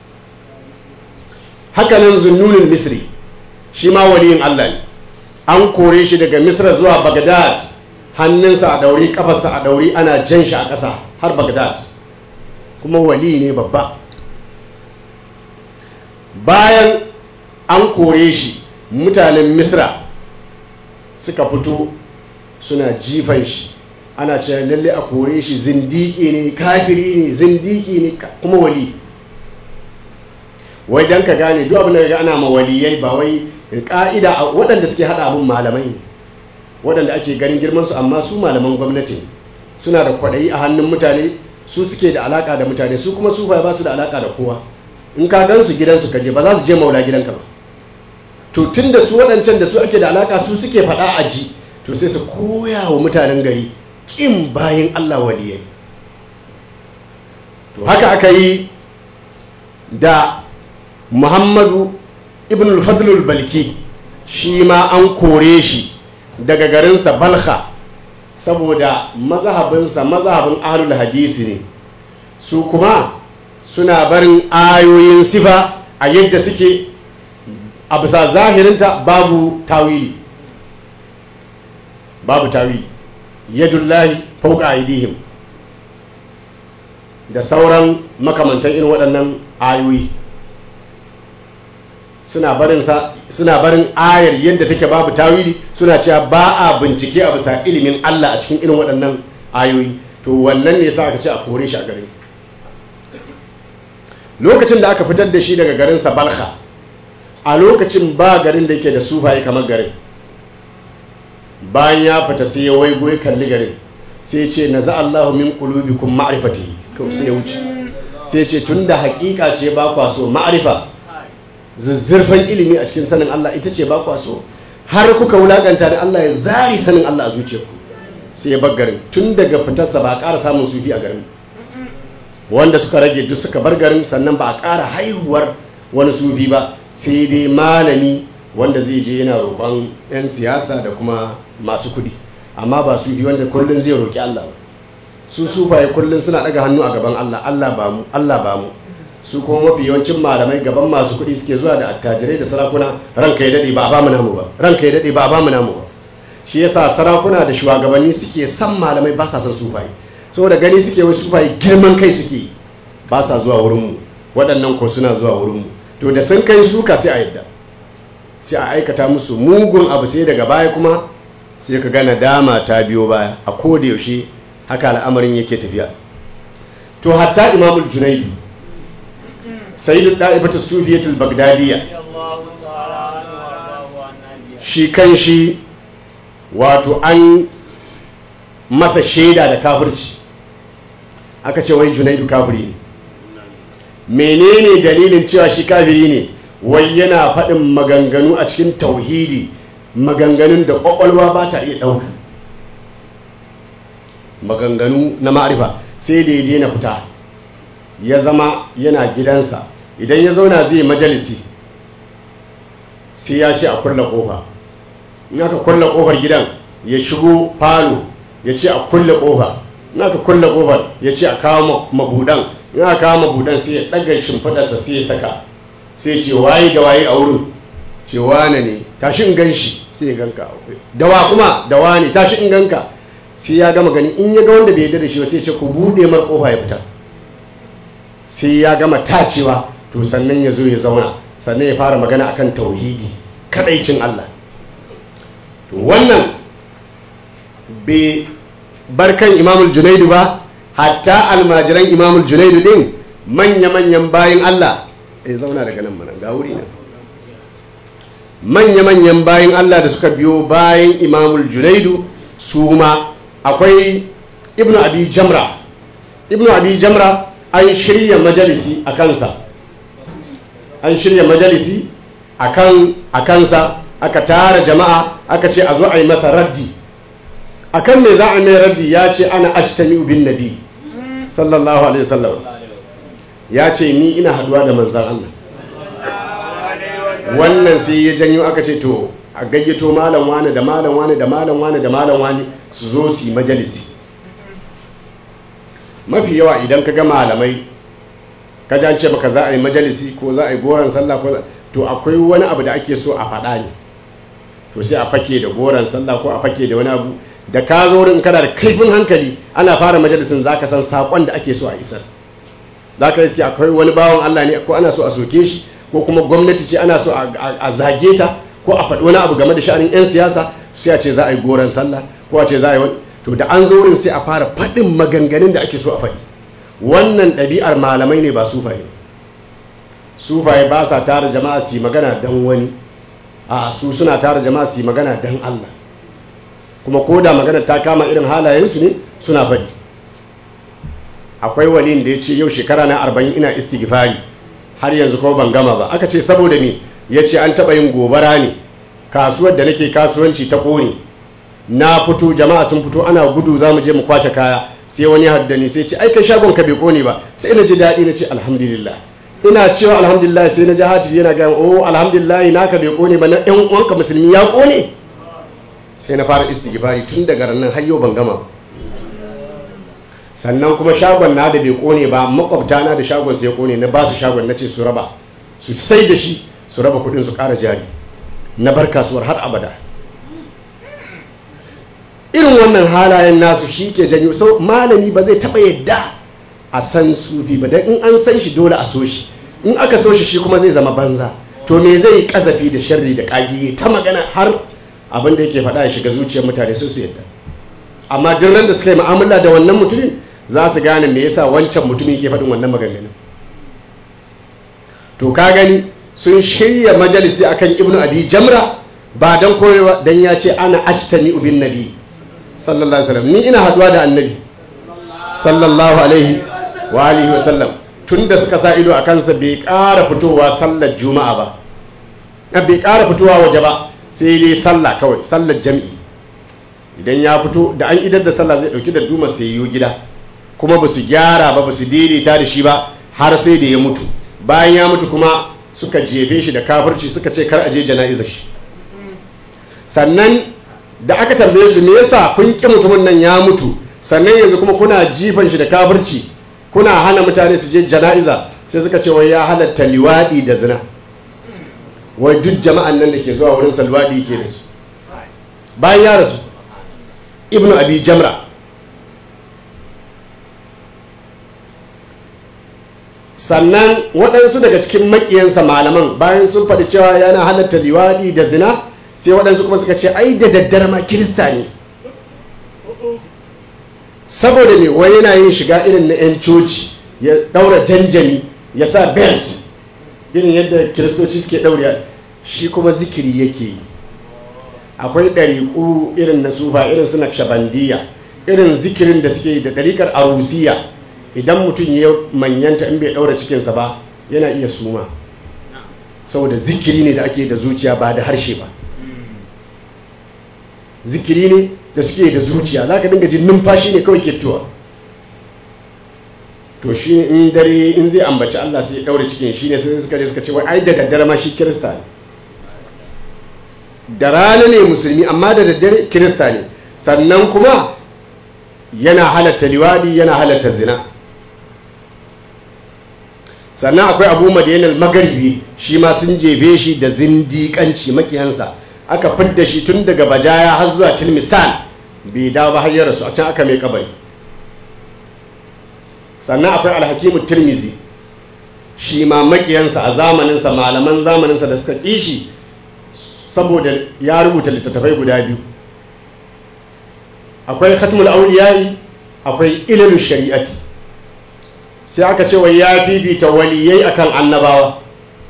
hakanan zunnunin misri shi ma waliyin allah ne an kore shi daga misra zuwa bagdad hannunsa a dauri kafarsa a dauri ana jan shi a ƙasa har bagdad kuma wali ne babba bayan an kore shi mutanen misra suka fito suna jifan shi ana cewa lalle a kore shi zindiki ne kafiri ne zindiki ne kuma wali wai don ka gane duk abin da ga ana ma waliyai ba wai ka'ida waɗanda suke haɗa abin malamai ne waɗanda ake ganin girmansu amma su malaman gwamnati suna da kwaɗayi a hannun mutane su suke da alaƙa da mutane su kuma su ba su da alaƙa da kowa in ka gan su gidansu kaje ba za su je maula gidanka ba to tun da su waɗancan da su ake da alaƙa su suke faɗa a ji to sai su koya wa mutanen gari ƙin bayan Allah waliyai to haka aka yi da muhammadu ibn al-fadlul balki shi ma an kore shi daga garinsa balha saboda mazahabinsa mazahabin ahlul hadisi ne su kuma suna barin ayoyin sifa a yadda suke a bisa zahirinta babu tawili babu tawili yadullahi fauka aidihim da sauran makamantan irin waɗannan ayoyi suna barin suna barin ayar yadda take babu tawili suna cewa ba a bincike a bisa ilimin Allah a cikin irin waɗannan ayoyi to wannan ne sa aka ce a kore shi a garin lokacin da aka fitar da shi daga garin Balha a lokacin ba garin da yake da sufaye kamar garin bayan ya fita sai ya waigo ya kalli garin sai ce na za Allahu min qulubikum ma'rifati kawai sai ya wuce sai ce tunda hakika ce ba kwa so ma'rifa zuzzurfan ilimi a cikin sanin Allah ita ce ba kwa so har kuka wulakanta da Allah ya zari sanin Allah a zuciyarku sai ya bar garin tun daga fitarsa ba a ƙara samun sufi a garin wanda suka rage duk suka bar garin sannan ba a ƙara haihuwar wani sufi ba sai dai malami wanda zai je yana roƙon 'yan siyasa da kuma masu kuɗi amma ba sufi wanda kullum zai roƙi Allah ba su sufaye kullum suna ɗaga hannu a gaban Allah Allah ba mu Allah ba mu su kuma mafi yawancin malamai gaban masu kuɗi suke zuwa da attajirai da sarakuna ranka ya daɗe ba a bamu namu ba ranka ya daɗe ba a bamu namu ba shi yasa sarakuna da shugabanni suke san malamai ba sa son sufaye saboda gani suke wai sufaye girman kai suke ba sa zuwa wurinmu waɗannan ko suna zuwa wurinmu to da sun kai suka sai a yadda sai a aikata musu mugun abu sai daga baya kuma sai ka gana dama ta biyo baya a koda yaushe haka al'amarin yake tafiya to hatta imamul junaidu sayyidu da'ibatu sufiyatul bagdadiyya shi kan shi wato an masa shaida da kafirci aka ce wai junaidu kafiri ne menene dalilin cewa shi kafiri ne wai yana faɗin maganganu a cikin tauhidi maganganun da ƙwaƙwalwa ba ta iya ɗauka maganganu na ma'arifa sai da ya daina fita ya zama yana gidansa idan ya zauna zai majalisi sai ya ce a kulla ƙofa in aka kulla ƙofar gidan ya shigo falo ya ce a kulle ƙofa in aka kulle ƙofar ya ce a kawo mabudan in aka kawo mabudan sai ya ɗaga shimfiɗarsa sai ya saka sai ce waye da waye a wurin ce wane ne tashi in gan shi sai ya ganka dawa kuma dawa ne tashi in ganka sai ya gama gani in ya ga wanda bai yarda da shi ba sai ce ku buɗe mar ƙofa ya fita sai ya gama tacewa to sannan ya zo ya zauna sannan ya fara magana akan tauhidi kadaicin Allah to wannan bai barkan imamul junaidu ba hatta almajiran imamul junaidu din manya-manyan bayan Allah ya zauna daga nan mana ga wuri nan manya-manyan bayan Allah da suka biyo bayan imamul junaidu su ma akwai ibnu abi jamra ibnu abi jamra an shirya majalisi a kansa an shirya majalisi a kansa aka tara jama'a aka ce a zo a yi masa raddi a kan me za a mai raddi ya ce ana ashtami bin nabi sallallahu alaihi wasallam ya ce ni ina haduwa da manzan Allah wannan sai ya janyo aka ce to a gayyato malam wani da malam wani da malam wani da malam wani su zo su yi majalisi mafi yawa idan ka ga malamai ka ji ce baka za a yi majalisi ko za a yi goron sallah ko to akwai wani abu da ake so a faɗa ne to sai a fake da goron sallah ko a fake da wani abu da ka zo wurin kana da kaifin hankali ana fara majalisin za ka san saƙon da ake so a isar za ka iske akwai wani bawan Allah ne ko ana so a soke shi ko kuma gwamnati ce ana so a zage ta ko a faɗi wani abu game da sha'anin 'yan siyasa sai a ce za a yi goron sallah ko a ce za a yi wani to da an zo wurin sai a fara faɗin maganganun da ake so a faɗi wannan ɗabi'ar malamai ne ba sufaye sufaye ba sa tara jama'a su yi magana don wani a su suna tara jama'a su yi magana don Allah kuma ko da magana ta kama irin halayensu ne suna faɗi akwai wani da ya ce yau shekara na arba'in ina istighfari har yanzu kuma ban gama ba aka ce saboda me ya ce an taɓa yin gobara ne kasuwar da nake kasuwanci ta ƙone na fito jama'a sun fito ana gudu za mu je mu kwace kaya sai wani haddani sai ce ai kai shagon ka bai kone ba sai na ji daɗi na ce alhamdulillah ina cewa alhamdulillah sai na ji hatifi yana gaya oh alhamdulillah naka bai kone ba na ɗan uwanka musulmi ya kone sai na fara istighfari tun daga ranar har yau ban gama sannan kuma shagon na da bai kone ba makwabta na da shagon sai kone na ba su shagon na ce su raba su sai da shi su raba kuɗin su ƙara jari na bar kasuwar har abada irin wannan halayen nasu shi ke janyo sau malami ba zai taɓa yadda a san sufi ba don in an san shi dole a so shi in aka so shi shi kuma zai zama banza to me zai yi kazafi da sharri da ƙagiye ta magana har abin da yake faɗa ya shiga zuciyar mutane sun su yadda amma duk ran da suka yi mu'amala da wannan mutumin za su gane me yasa wancan mutumin ke faɗin wannan maganganun to ka gani sun shirya majalisi akan ibnu abi jamra ba don koyewa don ya ce ana ajtami ubin nabi sallallahu alaihi wasallam ni ina haduwa da annabi sallallahu alaihi wa alihi wasallam tun da suka sa ido a kansa bai ƙara fitowa sallar juma'a ba bai ƙara fitowa waje ba sai dai sallah kawai sallar jam'i idan ya fito da an idar da sallah zai dauki da duma sai yiwu gida kuma ba su gyara ba ba su daidaita da shi ba har sai da ya mutu bayan ya mutu kuma suka jefe shi da kafirci suka ce kar a je jana'izar shi sannan da aka tambaye su me yasa kun ki mutumin nan ya mutu sannan yanzu kuma kuna jifan shi da kafirci kuna hana mutane su je jana'iza sai suka ce wai ya halatta liwadi da zina wai duk jama'an nan da ke zuwa wurin salwadi ke da su bayan ya rasu ibnu abi jamra sannan waɗansu daga cikin maƙiyansa malaman bayan sun faɗi cewa yana halatta liwadi da zina sai waɗansu kuma suka ce ai da daddare ma kirista ne saboda me wai yana yin shiga irin na 'yan coci ya ɗaura janjani ya sa belt irin yadda kiristoci suke ɗaure shi kuma zikiri yake yi akwai ɗariƙu irin na sufa irin suna shabandiya irin zikirin da suke da ɗariƙar arusiya idan mutum ya manyanta in bai ɗaura cikinsa ba yana iya suma saboda zikiri ne da ake da zuciya ba da harshe ba zikiri ne da suke da zuciya za ka dinga jin numfashi ne kawai ke fitowa to shi in dare in zai ambaci Allah sai ya ɗaure cikin shi ne sai suka je suka ce wai ai da daddare ma shi kirista ne da rana ne musulmi amma da daddare kirista ne sannan kuma yana halatta liwadi yana halatta zina sannan akwai abu madiyanar magaribi shi ma sun jefe shi da zindiƙanci makiyansa aka fidda shi tun daga bajaya har zuwa tilmisan bai dawo ba har ya rasu a can aka mai kabari sannan akwai alhakimu tirmizi shi ma makiyansa a zamaninsa malaman zamaninsa da suka ƙi shi saboda ya rubuta littattafai guda biyu akwai khatmul auliyai akwai ilal shari'ati sai aka ce wa ya fifita waliyai akan annabawa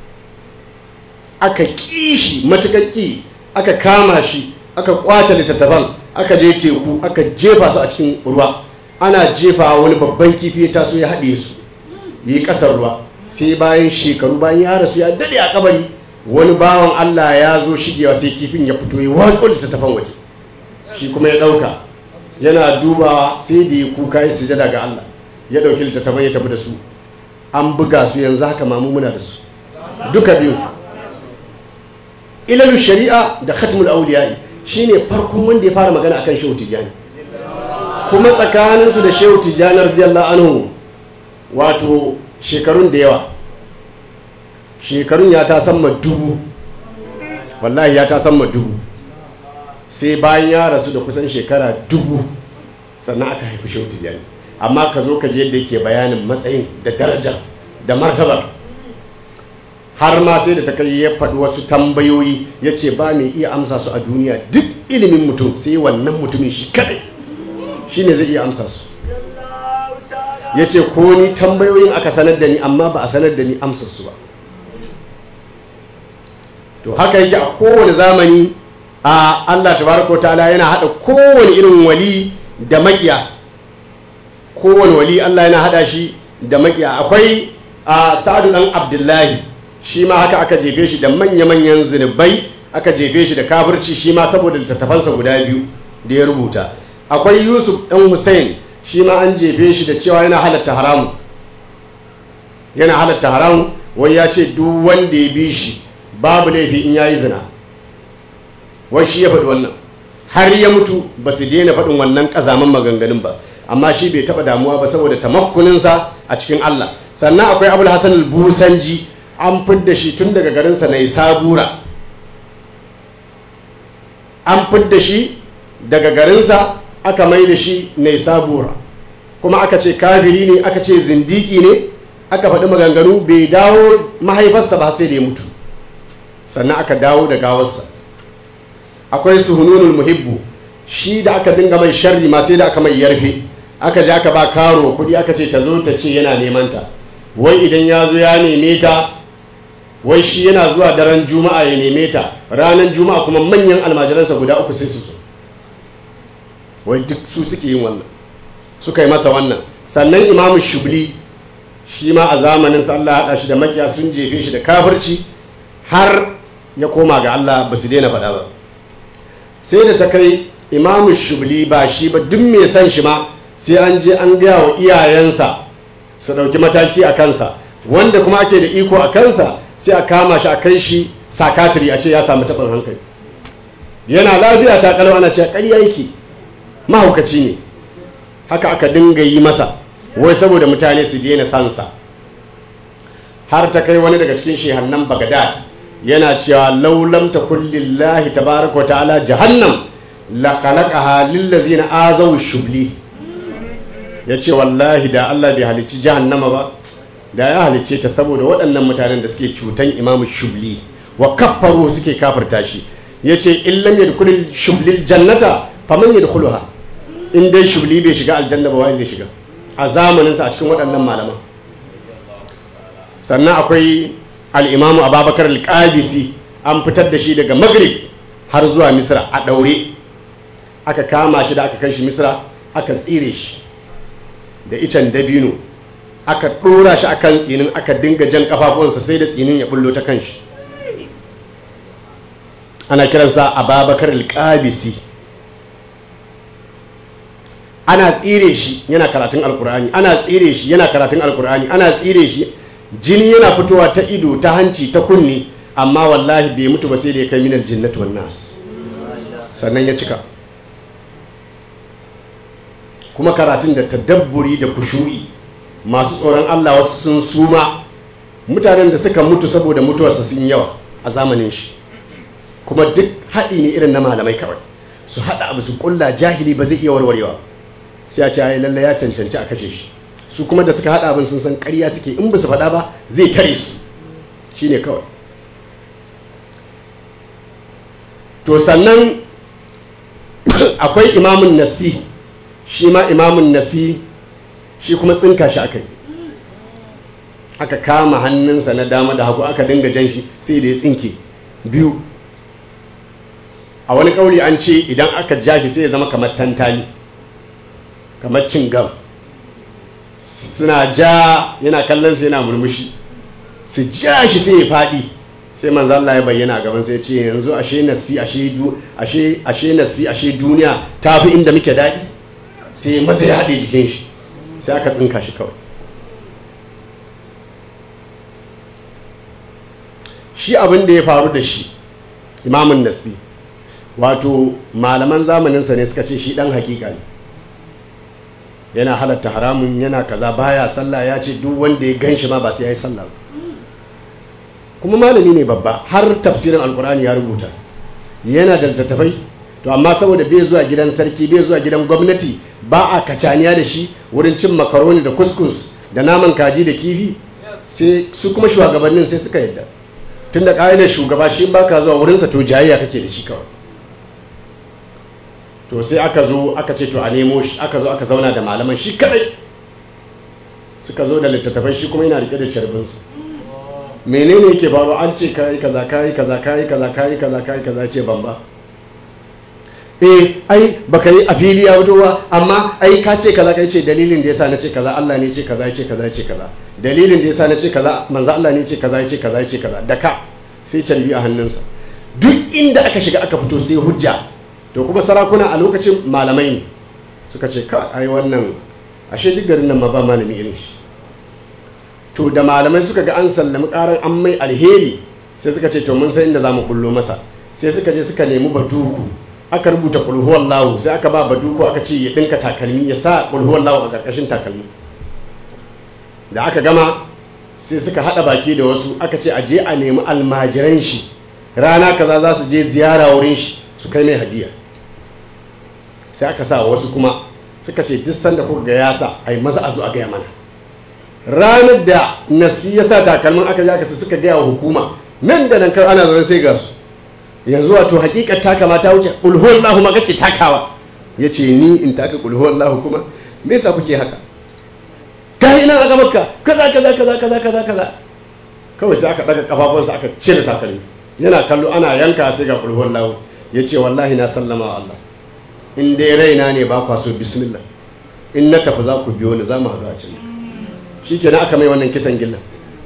aka kishi matuƙar ƙi aka kama shi aka kwace littattafan aka je teku aka jefa su a cikin ruwa ana jefa wani babban kifi ya taso ya haɗe su yi ƙasar ruwa sai bayan shekaru bayan ya rasu ya daɗe a kabari wani bawan Allah ya zo shigewa sai kifin ya fito ya watsu littattafan waje shi kuma ya ɗauka yana dubawa sai da ya kuka ya sujada ga Allah ya ɗauki littattafan ya tafi da su an buga su yanzu haka mamu muna da su duka biyu ilalu shari'a da khatmul awliya'i shine farkon wanda ya fara magana akan shehu tijani kuma tsakaninsu da shehu tijani radiyallahu anhu wato shekarun da yawa shekarun ya ta samma dubu wallahi ya ta samma dubu sai bayan ya rasu da kusan shekara dubu sannan aka haifi shehu tijani amma ka zo ka je yadda yake bayanin matsayin da darajar da martabar har ma sai da ta kai ya faɗi wasu tambayoyi ya ce ba mai iya amsa su a duniya duk ilimin mutum sai wannan mutumin shi kadai shi ne zai iya amsa su ya ce ko ni tambayoyin aka sanar da ni amma ba a sanar da ni amsar su ba to haka yake a kowane zamani a Allah tabaraka ta'ala yana hada kowane irin wali da makiya kowane wali Allah yana hada shi da makiya akwai a sa'adu dan abdullahi shi ma haka aka jefe shi da manya-manyan zunubai aka jefe shi da kafirci shi ma saboda littattafansa guda biyu da ya rubuta akwai yusuf dan hussein shi ma an jefe shi da cewa yana halatta haramu yana halatta haramu wai ya ce duk wanda ya bi shi babu laifi in yayi zina wai shi ya faɗi wannan har ya mutu ba su daina faɗin wannan ƙazaman maganganun ba amma shi bai taɓa damuwa ba saboda tamakkuninsa a cikin Allah sannan akwai abul hasan al-busanji an fidda shi tun daga garinsa na sabura an fidda shi daga garinsa aka mai da shi na sabura kuma aka ce kafiri ne aka ce zindiki ne aka faɗi maganganu bai dawo mahaifarsa ba sai da ya mutu sannan aka dawo da gawarsa akwai suhununul muhibbu shi da aka dinga mai sharri ma sai da aka mai yarfe aka je aka ba karo kuɗi aka ce ta zo ta ce yana neman ta wai idan ya zo ya neme ta wai shi yana zuwa daren juma'a ya neme ta ranar juma'a kuma manyan almajiransa guda uku sai su zo wai duk su suke yin wannan suka yi masa wannan sannan imamu shubli shi ma a zamanin sa Allah haɗa shi da makiya sun jefe shi da kafirci har ya koma ga Allah ba su daina faɗa ba sai da ta kai imamu shubli ba shi ba duk mai san shi ma sai an je an gaya wa iyayensa su ɗauki mataki a kansa wanda kuma ake da iko a kansa sai a kama shi a kai shi sakatiri a ce ya samu taɓin hankali yana lafiya ta kalau ana cewa ƙarya yake mahaukaci ne haka aka dinga yi masa wai saboda mutane su daina sansa har ta kai wani daga cikin shehannan bagadad yana cewa laulam ta kullillahi tabaraka ta'ala jahannam la khalaqaha lillazina azaw shubli yace wallahi da Allah bai halicci jahannama ba da ya halicce ta saboda waɗannan mutanen da suke cutan imamu shubli wa kaffaru suke kafirta shi yace illam yadkhulul shublil jannata faman yadkhuluha in dai shubli bai shiga aljanna ba wai zai shiga a zamaninsa a cikin waɗannan malaman sannan akwai al'imamu ababakar al-qabisi an fitar da shi daga maghrib har zuwa misra a ɗaure aka kama shi da aka kai shi misra aka tsire shi da icen dabino aka ɗora shi akan tsinin aka dinga jan kafafuwansa sai da tsinin ya bullo ta kan shi ana kiransa ababakar alƙabisi ana tsire shi yana karatun alkur'ani ana tsire shi yana karatun alkur'ani ana tsire shi jini yana fitowa ta ido ta hanci ta kunne amma wallahi bai mutu ba sai da ya kai minal jinnatu wan nas sannan ya cika kuma karatun da tadabburi da kushu'i masu tsoron Allah wasu sun suma mutanen da suka mutu saboda mutuwarsa sun yawa a zamanin shi kuma duk haɗi ne irin na malamai kawai su haɗa abu su ƙulla jahili ba zai iya warwarewa sai a ce ai lalle ya cancanci a kashe shi su kuma da suka haɗa abin sun san ƙarya suke in ba su faɗa ba zai tare su shine kawai to sannan akwai imamun nasi shi ma imamun nasi shi kuma tsinka shi aka yi aka kama hannunsa na dama da hagu aka dinga jan shi sai da ya tsinke biyu a wani kauli an ce idan aka ja shi sai ya zama kamar tantali kamar cin gam suna ja yana kallon sai yana murmushi su ja shi sai ya faɗi sai manzo Allah ya bayyana a gaban sai ya ce yanzu ashe nasfi ashe du ashe ashe nasfi ashe duniya tafi inda muke daɗi sai maza ya haɗe jikin shi sai aka tsinka shi kawai shi abin da ya faru da shi imamun nasfi wato malaman zamaninsa ne suka ce shi ɗan hakika ne yana halatta haramun yana kaza baya sallah ya ce duk wanda ya gan shi ma ba sai ya yi sallah kuma malami ne babba har tafsirin alkur'ani ya rubuta yana da littattafai to amma saboda bai zuwa gidan sarki bai zuwa gidan gwamnati ba a kacaniya da shi wurin cin makaroni da kuskus da naman kaji da kifi sai su kuma shugabannin sai suka yadda tun da ƙa'idar shugaba shi ba ka zuwa wurinsa to jayayya kake da shi kawai to sai aka zo aka ce to a nemo shi aka zo aka zauna da malaman shi kadai suka zo da littattafai shi kuma yana rike da carbinsa menene yake faru an ce kayi kaza kayi kaza kayi kaza kayi kaza kayi kaza ce ban ba eh ai baka yi a fili ya fito ba amma ai ka ce kaza kai ce dalilin da yasa na ce kaza Allah ne ce kaza ya ce kaza ya ce kaza dalilin da yasa na ce kaza manzo Allah ne ce kaza ya ce kaza ya ce kaza da ka sai calbi a hannunsa duk inda aka shiga aka fito sai hujja to kuma sarakuna a lokacin malamai ne suka ce ka ai wannan ashe duk garin nan ma ba malami irin shi to da malamai suka ga an sallami karan an mai alheri sai suka ce to mun san inda za mu bullo masa sai suka je suka nemi baduku aka rubuta kulhuwar lawo sai aka ba baduku aka ce ya dinka takalmi ya sa kulhuwar lawo a karkashin takalmi da aka gama sai suka hada baki da wasu aka ce a je a nemi almajiran shi rana kaza za su je ziyara wurin shi su kai mai hadiya sai aka sa wasu kuma suka ce duk sanda kuka ga yasa ai maza a zo a gaya mana ranar da nasi ya sa takalmin aka ja su suka gaya wa hukuma nan da nan kar ana zaune sai ga su yanzu wato hakikar taka ma ta wuce ulhuwar lahu ma kake takawa ya ce ni in taka ulhuwar lahu kuma me yasa kuke haka ka ina aka maka kaza kaza kaza kaza kaza kaza kawai sai aka daga kafafunsa aka cire takalmi yana kallo ana yanka sai ga ulhuwar lahu ya ce wallahi na sallama wa Allah in dai raina ne ba kwa so bismillah in na tafi za ku biyo ni za mu haɗu a can shi kenan aka mai wannan kisan gillan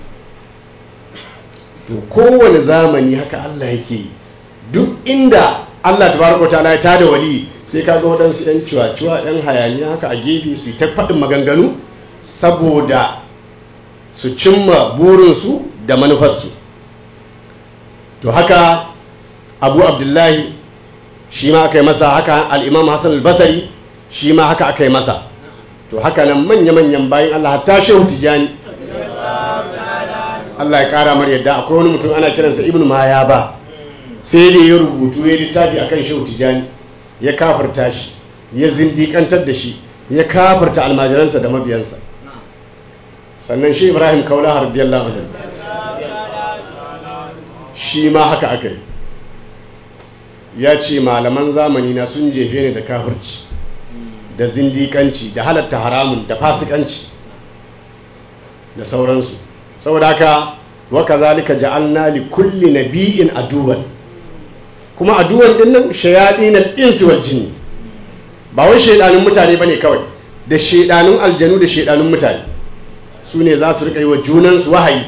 to kowane zamani haka Allah yake yi duk inda Allah tabaraka ta'ala ya tada wali sai kaga waɗansu ɗan ciwa-ciwa ɗan hayaniya haka a gefe su yi ta faɗin maganganu saboda su cimma burinsu da manufarsu to haka abu abdullahi shi ma aka yi masa haka al'imam hassan al-basari shi ma haka aka yi masa to haka nan manya-manyan bayan Allah hatta shehu tijani Allah ya kara mar yadda akwai wani mutum ana kiransa ibn maya ba sai da ya rubutu ya littafi akan shehu tijani ya kafirta shi ya zindikantar da shi ya kafirta almajiransa da mabiyansa sannan shi ibrahim kaula radiyallahu anhu shi ma haka aka yi ya ce malaman zamani na sun jefe ni da kafirci da zindikanci da halatta haramun da fasikanci da sauransu saboda haka waka zalika ja'alna li kulli nabi'in aduwan kuma aduwan din nan shayatin al-insi wal jinni ba wai shaidanun mutane bane kawai da shaidanun aljanu da shaidanun mutane su ne za su rika yi wa junansu wahayi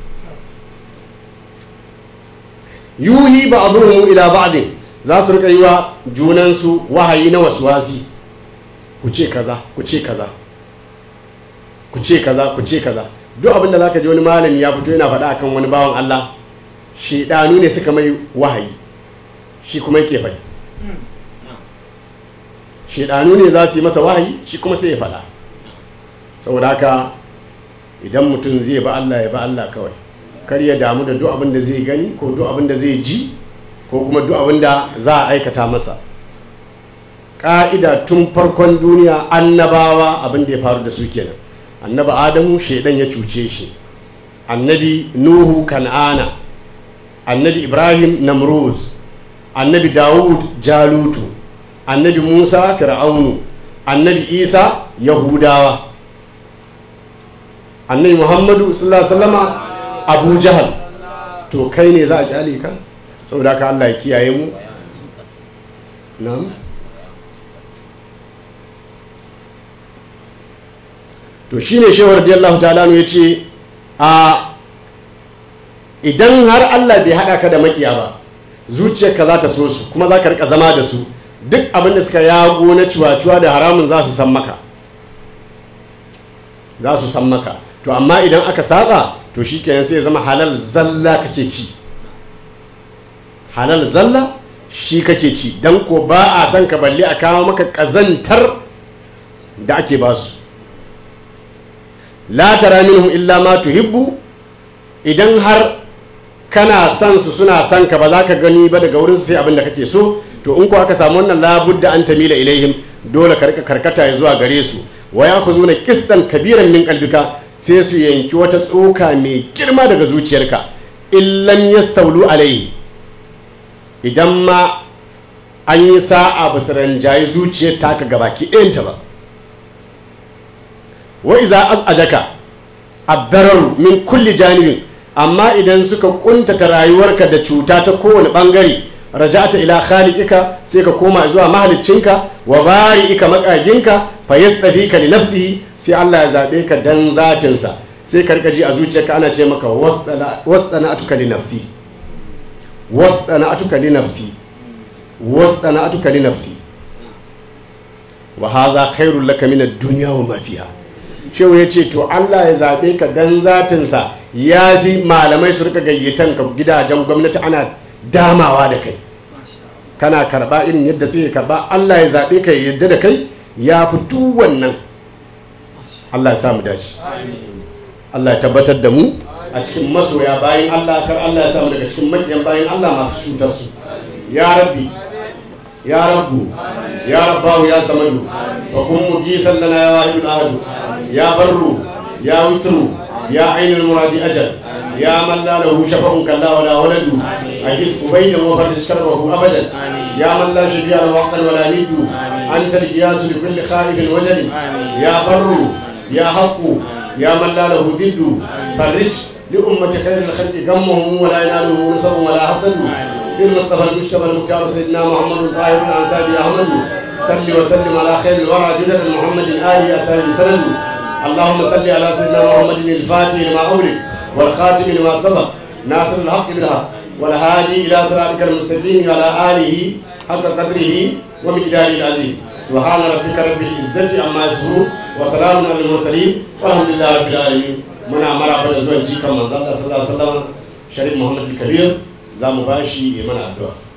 yuhi ba abubuwan ila ba'din za su rika yi wa junansu wahayi na wasuwasi ku ce kaza ku ce kaza ku ce kaza ku ce kaza duk abin da zaka ji wani malami ya fito yana faɗa akan wani bawan Allah shedanu ne suka mai wahayi shi kuma yake faɗi shedanu ne za su yi masa wahayi shi kuma sai ya faɗa saboda haka idan mutum zai ba Allah ya ba Allah kawai kar ya damu da duk abin da zai gani ko duk abin da zai ji ko kuma duk abin da za a aikata masa ƙa'ida tun farkon duniya annabawa abin da ya faru da su kenan annabi adamu shaidan ya cuce shi annabi nuhu kan'ana annabi ibrahim namruz annabi dawud jalutu annabi musa fir'aunu annabi isa yahudawa annabi muhammadu sallallahu alaihi wasallama abu jahal to kai ne za a kyale ka saboda haka Allah ya kiyaye mu na'am to shine shehu radiyallahu ta'ala ya ce a idan har Allah bai hada ka da makiya ba zuciyarka za ta so su kuma za ka rika zama da su duk abin da suka yago na cuwa-cuwa da haramun za su san maka za su san maka to amma idan aka saba to shi kenan sai zama halal zalla kake ci halal zalla shi kake ci don ko ba a san ka balle a kawo maka ƙazantar da ake ba su la tara minhum illa ma tuhibbu idan har kana son su suna son ka ba za ka gani ba daga wurin su sai abin da kake so to in ko aka samu wannan labudda an tamila ilaihim dole ka rika karkata zuwa gare su wa ya kuzuna kistan kabiran min qalbika sai su yanki wata tsoka mai girma daga zuciyarka illam yastaulu alaihi idan ma an yi sa'a ba su ranjayi zuciyar taka gabaki ɗayanta ba wa iza az'ajaka addararu min kulli janibin amma idan suka kuntata rayuwarka da cuta ta kowane bangare raja'ata ila khaliqika sai ka koma zuwa mahaliccinka wa bari'ika makaginka fa yastafika li nafsihi sai Allah ya zabe ka dan zatinsa sai ka rika ji a zuciyarka ana ce maka wasdana'atuka li nafsi wasdana'atuka li nafsi wasdana'atuka li nafsi wa hadha khairul laka min ad-dunya wa ma fiha shehu ya ce to Allah ya zaɓe ka dan zatinsa ya fi malamai su rika gayyatan ka gidajen gwamnati ana damawa da kai kana karɓa irin yadda suke karɓa Allah ya zaɓe ka yadda da kai ya fi duk wannan Allah ya samu dace Allah ya tabbatar da mu a cikin masoya bayan Allah kar Allah ya samu daga cikin makiyan bayan Allah masu cutar su ya rabbi ya rabbu ya rabbahu ya samadu wa kun mugisan lana ya wahidul ahadu يا بر يا وتر يا عين المراد أجل يا من لا له شفع كلا ولا ولد أجس بين وفرج كربه أبدا يا من لا شفيع له وقتا ولا ند أنت القياس لكل خائف وجل يا بر يا حق يا من لا له ضد فرج لأمة خير الخلق غمهم ولا ينالهم نصب ولا حسد بالمصطفى المجتبى المختار سيدنا محمد الطاهر الأنسابي أحمد صل وسلم على خير الورى جدد محمد آله أسامي سند اللهم صل على سيدنا محمد الفاتح لما أولك والخاتم لما سبق ناصر الحق بالحق والهادي إلى صراطك المستقيم وعلى آله حق قدره ومقداره العظيم سبحان ربك رب العزة عما يصفون وسلام على المرسلين والحمد لله رب العالمين muna maraba da zuwan jikan manzon Allah sallallahu alaihi wasallam Sharif Muhammad Kabir za mu bashi ya mana addu'a